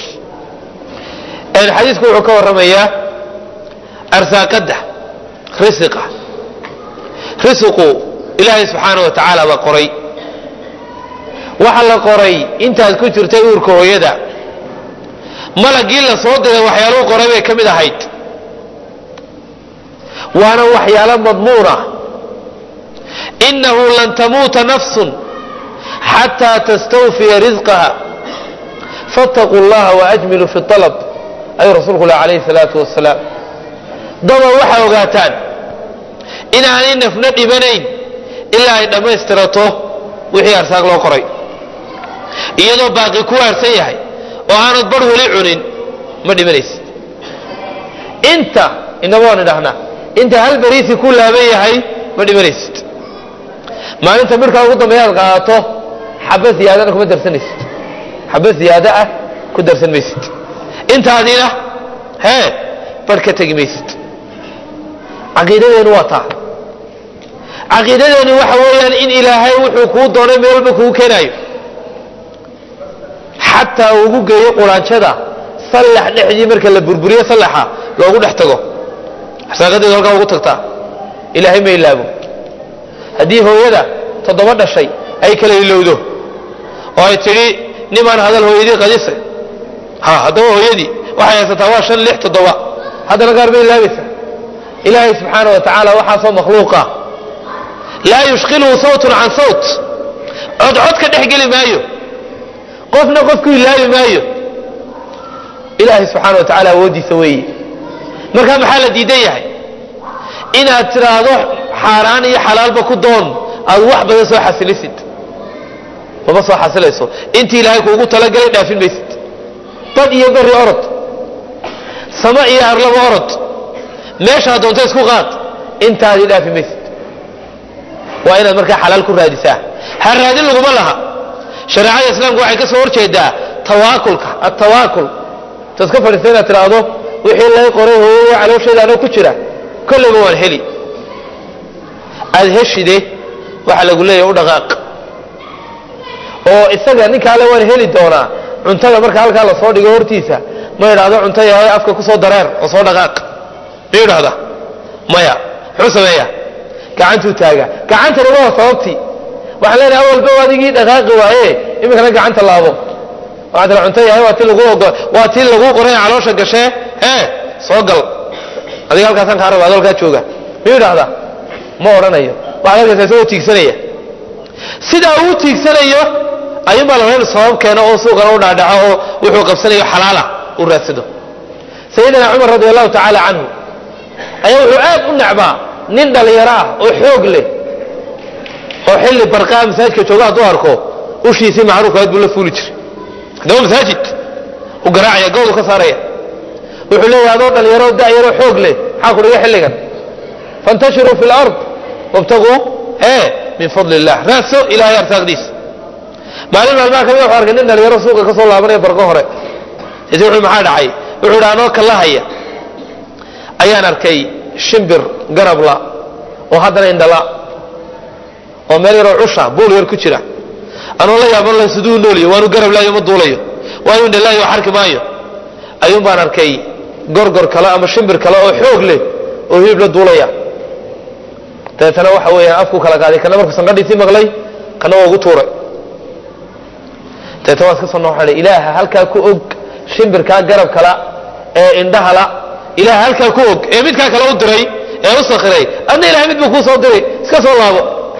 xadiisku wuxuu ka warramayaa arsaaqadda risiqa risiqu ilaahay subxaana wa tacaala baa qoray waxa la qoray intaad ku jirtay uurka hooyada malagii la soo diray waxyaaluhu qoray bay ka mid ahayd waana waxyaalo madmuuna inahu lan tamuuta nafsun xataa tastawfiya risqaha faاtaquu اllaha waajmiluu fi اalab ayuu rasuulku lah alayhi الsalaatu wasalaam daba waxaa ogaataan inaanay nafna dhibanayn ilaa ay dhammaystirato wixii arsaaq loo qoray iyadoo baaqi ku harsan yahay oo aanad bar weli cunin ma dhimanaysid inta inaba waan idhahnaa inta hal beriisi ku laaban yahay ma dhimanaysid maalinta midhkaa ugu dambeeya aad qaadato xaba ziyaadana kuma darsanaysid xaba ziyaado ah ku darsan maysid intaadina hee bar ka tegi maysid caqiidadeenu waa taa caqiidadeenu waxa weeyaan in ilaahay wuxuu kuu doonay meel walba kugu keenaayo xataa ugu geeyo quraanjada sallax dhexdii marka la burburiyo sallaxa loogu dhex tago arsaaqadeedu halkaa ugu tagtaa ilaahay ma ilaabo haddii hooyada toddoba dhashay ay kala ilowdo oo ay tidhi nimaan hadal hooyadii qadise ha haddaba hooyadii waxay haysataa waa shan lix toddoba haddana gaar bay ilaabaysaa ilaahay subxaana wa tacaala waxaasoo makhluuqa laa yushkiluhu sawtun can sawt codcod ka dhex geli maayo qofna qofku ilaabi maayo ilaahay subxaana wa tacaala awooddiisa weeye marka maxaa la diidan yahay inaad tidhaahdo xaaraan iyo xalaalba ku doon aad wax badan soo xasilisid mama soo xasilayso intii ilaahay kuugu talagalay dhaafin maysid bad iyo beri orod samo iyo arlaba orod meeshaa doonto isku qaad intaadii dhaafi maysid waa inaad markaa xalaal ku raadisaa ha raadin laguma laha shareecada islaamku waxay ka soo horjeedaa tawaakulka atawaakul taad ka fadhiista inaad tidhaahdo wixii lay qoray hooyaya caloosheeda anoo ku jira kollayba waan heli aad heshide waxaa lagu leeyahay u dhaqaaq oo isaga ninkaale waan heli doonaa cuntada marka halkaa lasoo dhigo hortiisa ma idhaahdo cunto yahay afka kusoo dareer oo soo dhaqaaq miyuu idhahda maya muxuu sameeya gacantuu taaga gacantani waa sababtii waxaan leenahay awalba adigii dhaqaaqi waaye iminkana gacanta laabo waxaa tira cunto yahay waa ti lagu ogo waa tii lagu qoray caloosha gashee ee soo gal adiga halkaasaan kaa raba adolkaa jooga miyuu idhahda ma odhanayo waxaad arkaysa isagoo tiigsanaya sidaa uu tiigsanayo ayuunbaa la rabaa sabab keeno oo suuqana u dhaadhaco oo wuxuu qabsanayo xalaala u raadsado sayidina cumar radi allahu tacaala canhu ayaa wuxuu aad u necbaa nin dhalinyaro ah oo xoog leh oo xilli barqaa masaajidka jooga hadduu arko ushiisii macruufkaad buu la fuuli jiray haddaba masaajid u garaacaya goodu ka saaraya wuxuu leeyahay adoo dhalinyaro da'yaro xoog leh maxaa ku dhiga xilligan fantashiruu fi lard wabtaguu ee min fadli illah raadso ilahay arsaaqdiisa maalin maalmaha kamid wuxuu arkay nin dhalinyaro suuqa ka soo laabanaya barqo hore isi wuxuu maxaa dhacay wuxuu idhi anoo kallahaya ayaan arkay shimbir garabla oo haddana indhala oo meel yaroo cusha buul yar ku jira anoo la yaaban la siduu nooliyo waanu garab laayo ma duulayo waanu indhalaayo wax arki maayo ayuun baan arkay gorgor kale ama shimbir kale oo xoog leh oo hilib la duulaya dabeetana waxa weeyaan afku kala qaaday kana markuu sanqadhiisii maqlay kana waa ugu tuuray dabeetana waa iska soo nooxadha ilaaha halkaa ku og shimbirkaa garab kala ee indhahala ilaha halkaa ku og ee midkaa kale u diray ee u sakhiray adna ilahay mid buu kuu soo diray iska soo laabo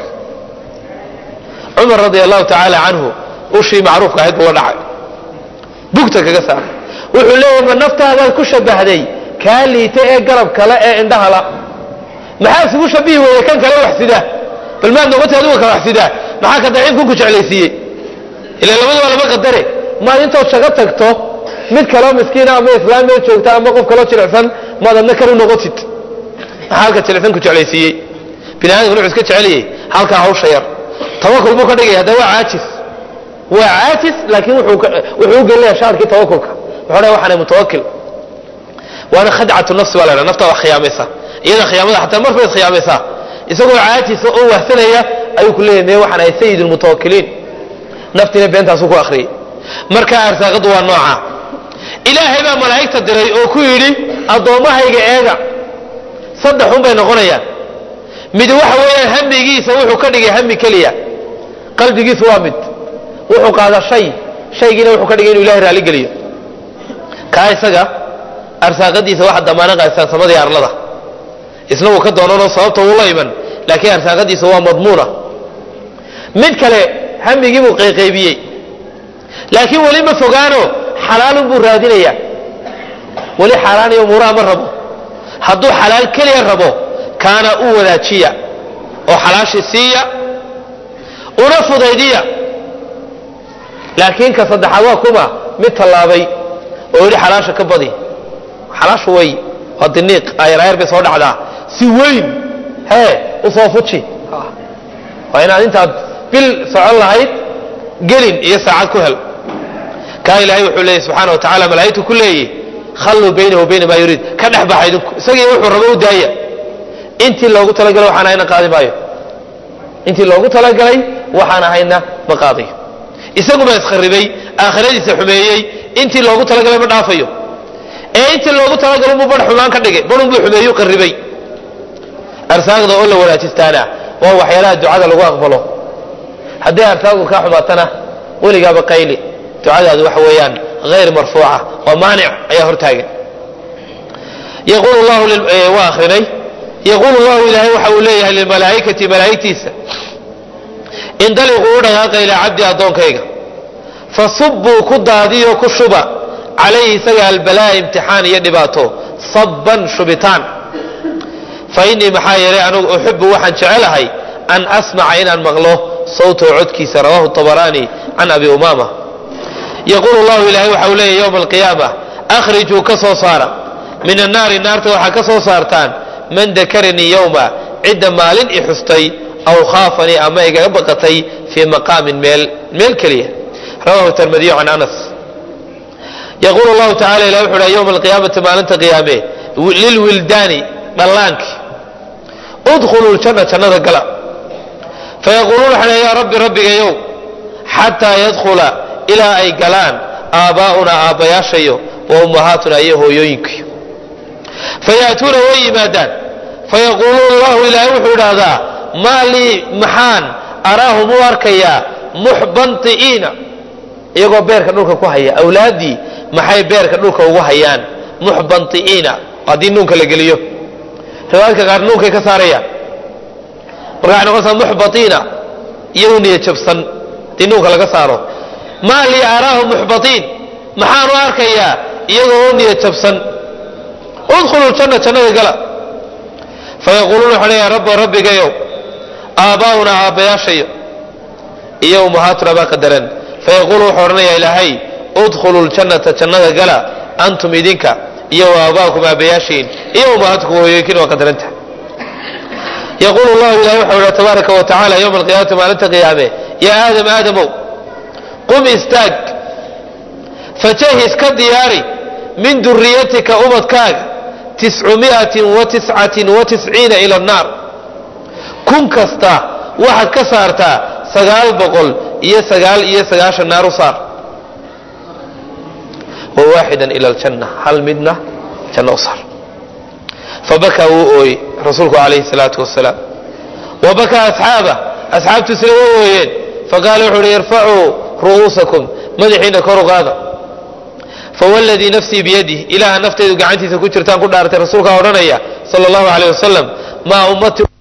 cumar radia allahu tacaala canhu ushii macruufka ahayd buu la dhacay bugta kaga saaray wuxuu leeyahay ma naftaadaad ku shabahday kaa liita ee garab kale ee indhahala maxaa isugu shabihi weeye kan kale wax sidaa bal maad noqotay adigu kale wax sidaa maxaa ka daciifku ku jeclaysiiyey ila labada waa laba qadare maad intood shago tagto mid kaloo miskiina ama islaam meel joogta ama qof kaloo jilicsan maad adna kar u noqotid maxaa halka jilicsan ku jeclaysiiyey bini aadamku wuxuu iska jeceliyey halkaa hawsha yar tawakul buu ka dhigaya hadda waa caajis waa caajis laakiin wuxuu u gelinaya shaarkii tawakulka wuxuu dhahay waxaanay mutawakil waana khadcatu nafsi baa la dhaha naftaa wax khiyaamaysa iyada khiyaamada xataa mar bayd khiyaamaysaa isagoo caajisa oo wahsanaya ayuu ku leeyahay mee waxaan ahay sayid lmutawakiliin naftiina beentaasuu ku akhriyey marka arsaaqadu waa nooca ilaahay baa malaa'igta diray oo ku yidhi addoommahayga eega saddexun bay noqonayaan mid waxa weeyaan hamigiisa wuxuu ka dhigay hami keliya qalbigiisu waa mid wuxuu qaadaa shay shaygiina wuxuu ka dhigay inuu ilahay raalligeliyo kaa isaga arsaaqadiisa waxa damaano qaadisaan samadii arlada isna wuu ka doonanoo sababta wuu la iman laakiin arsaaqadiisa waa madmuuna mid kale hamigii buu qayqaybiyey laakiin weli ma fogaano xalaalun buu raadinayaa weli xaaraan iyo umuuraha ma rabo hadduu xalaal keliya rabo kaana u wadaajiya oo xalaashii siiya una fudaydiya laakiin ka saddexaad waa kuma mid tallaabay oo yidhi xalaasha ka badi xalaashu way waa diniiq ayraayar bay soo dhacdaa si weyn hee u soo fuji waa inaad intaad bil socon lahayd gelin iyo saacad ku hel kaa ilaahay wuxuu leeyay subxaana wa tacala malaa'igtu ku leeyihi khalluu baynahu wa bayna maa yuriid ka dhex baxa idinku isagii wuxuu rabo u daaya intii loogu talagalay waxaan ahayna qaadi maayo intii loogu talagalay waxaan ahayna ma qaadayo isagu baa iskharibay aakhiradiisa xumeeyey intii loogu talagalay ma dhaafayo ee intii loogu talagalo buu bar xumaan ka dhigay barun buu xumeeyu qaribay arsaaqda oo la wanaajistaana waa waxyaalaha ducada lagu aqbalo hadday arsaaqdu kaa xumaatana weligaaba qayli ducadaadu waxa weeyaan hayr marfuuca oo maanic ayaa hortaagan yaqulu llahu waa akrinay yaquulu llahu ilaahay waxa uu leeyahay lilmalaa'ikati malaa'igtiisa indaliquu u dhaqaaqa ilaa cabdi addoonkayga fasubbuu ku daadiyo ku shuba calayhi isaga albalaa imtixaan iyo dhibaato sabban shubitaan fa innii maxaa yeelay anugu uxibu waxaan jecelahay an asmaca inaan maqlo sawtahu codkiisa rawahu tabaraani can abi umaama yaquulu llahu ilaahay waxa uu leeyahy yowma alqiyaama akhrijuu ka soo saara min annaari naarta waxaa ka soo saartaan man dakaranii yowma cidda maalin i xustay aw khaafanii ama igaga baqatay fii maqaamin meel meel keliya rawahu tirmidiyu can anas yaquulu llahu tacala ilah wuxu uha yowma alqiyaamati maalinta qiyaame lilwildaani dhallaanki udkhuluu ljanna jannada gala fayaquuluuna waxay yaa rabbi rabbigayow xataa yadkhula ilaa ay galaan aabbaa'unaa aabbayaashayo wa ummahaatuna iyo hooyooyinkayo fayaatuuna way yimaadaan fayaquuluuna allahu ilaahay wuxuu idhaahdaa maa lii maxaan araahum u arkayaa muxbanti'iina iyagoo beerka dhulka ku haya awlaaddii maxay beerka dhulka ugu hayaan muxbanti'iina haddii nuunka la geliyo riwaayadka qaar nuunkay ka saarayaan marka waxay noqonaysaa muxbatiina iyagu niya jabsan haddii nuunka laga saaro maa lii araahum muxbatiin maxaan u arkayaa iyagoo u niya jabsan udkhulu ljanna jannada gala fayaquuluuna waxay leeyahay rabba rabbigayow aabbaa'una aabbayaashayo iyo ummahaatuna baa qadaran fayaquulu wuxuu odhanayaa ilaahay udkhulu ljannata jannada gala antum idinka iyo aaba'akum aabbayaashiin iyo ummahaatukum hooyooyinkiin waa qadaranta yaquulu llahu ilahay waxau idha tabaaraka wa tacala yowma alqiyaamati maalinta qiyaame yaa aadam aadamow qum istaag fajahis ka diyaari min duriyatika ubadkaaga tiscumiatin wa tiscatin wa tisciina ila annaar kun kasta waxaad ka saartaa sagaal boqol iyo sagaal iyo sagaashan naar u saar wa waaxidan ila aljanna hal midna janno u saar fabakaa wuu ooyey rasuulku calayhi salaatu wasalaam wa bakaa asxaaba asxaabtiisuna way ooyeen faqaala wuxu uhi irfacuu ru'uusakum madaxiina kor u qaada fawladii nafsii biyadih ilaaha naftaydu gacantiisa ku jirtaan ku dhaaratay rasuulkaa odhanaya sala allahu aleyh wasalam maa ummati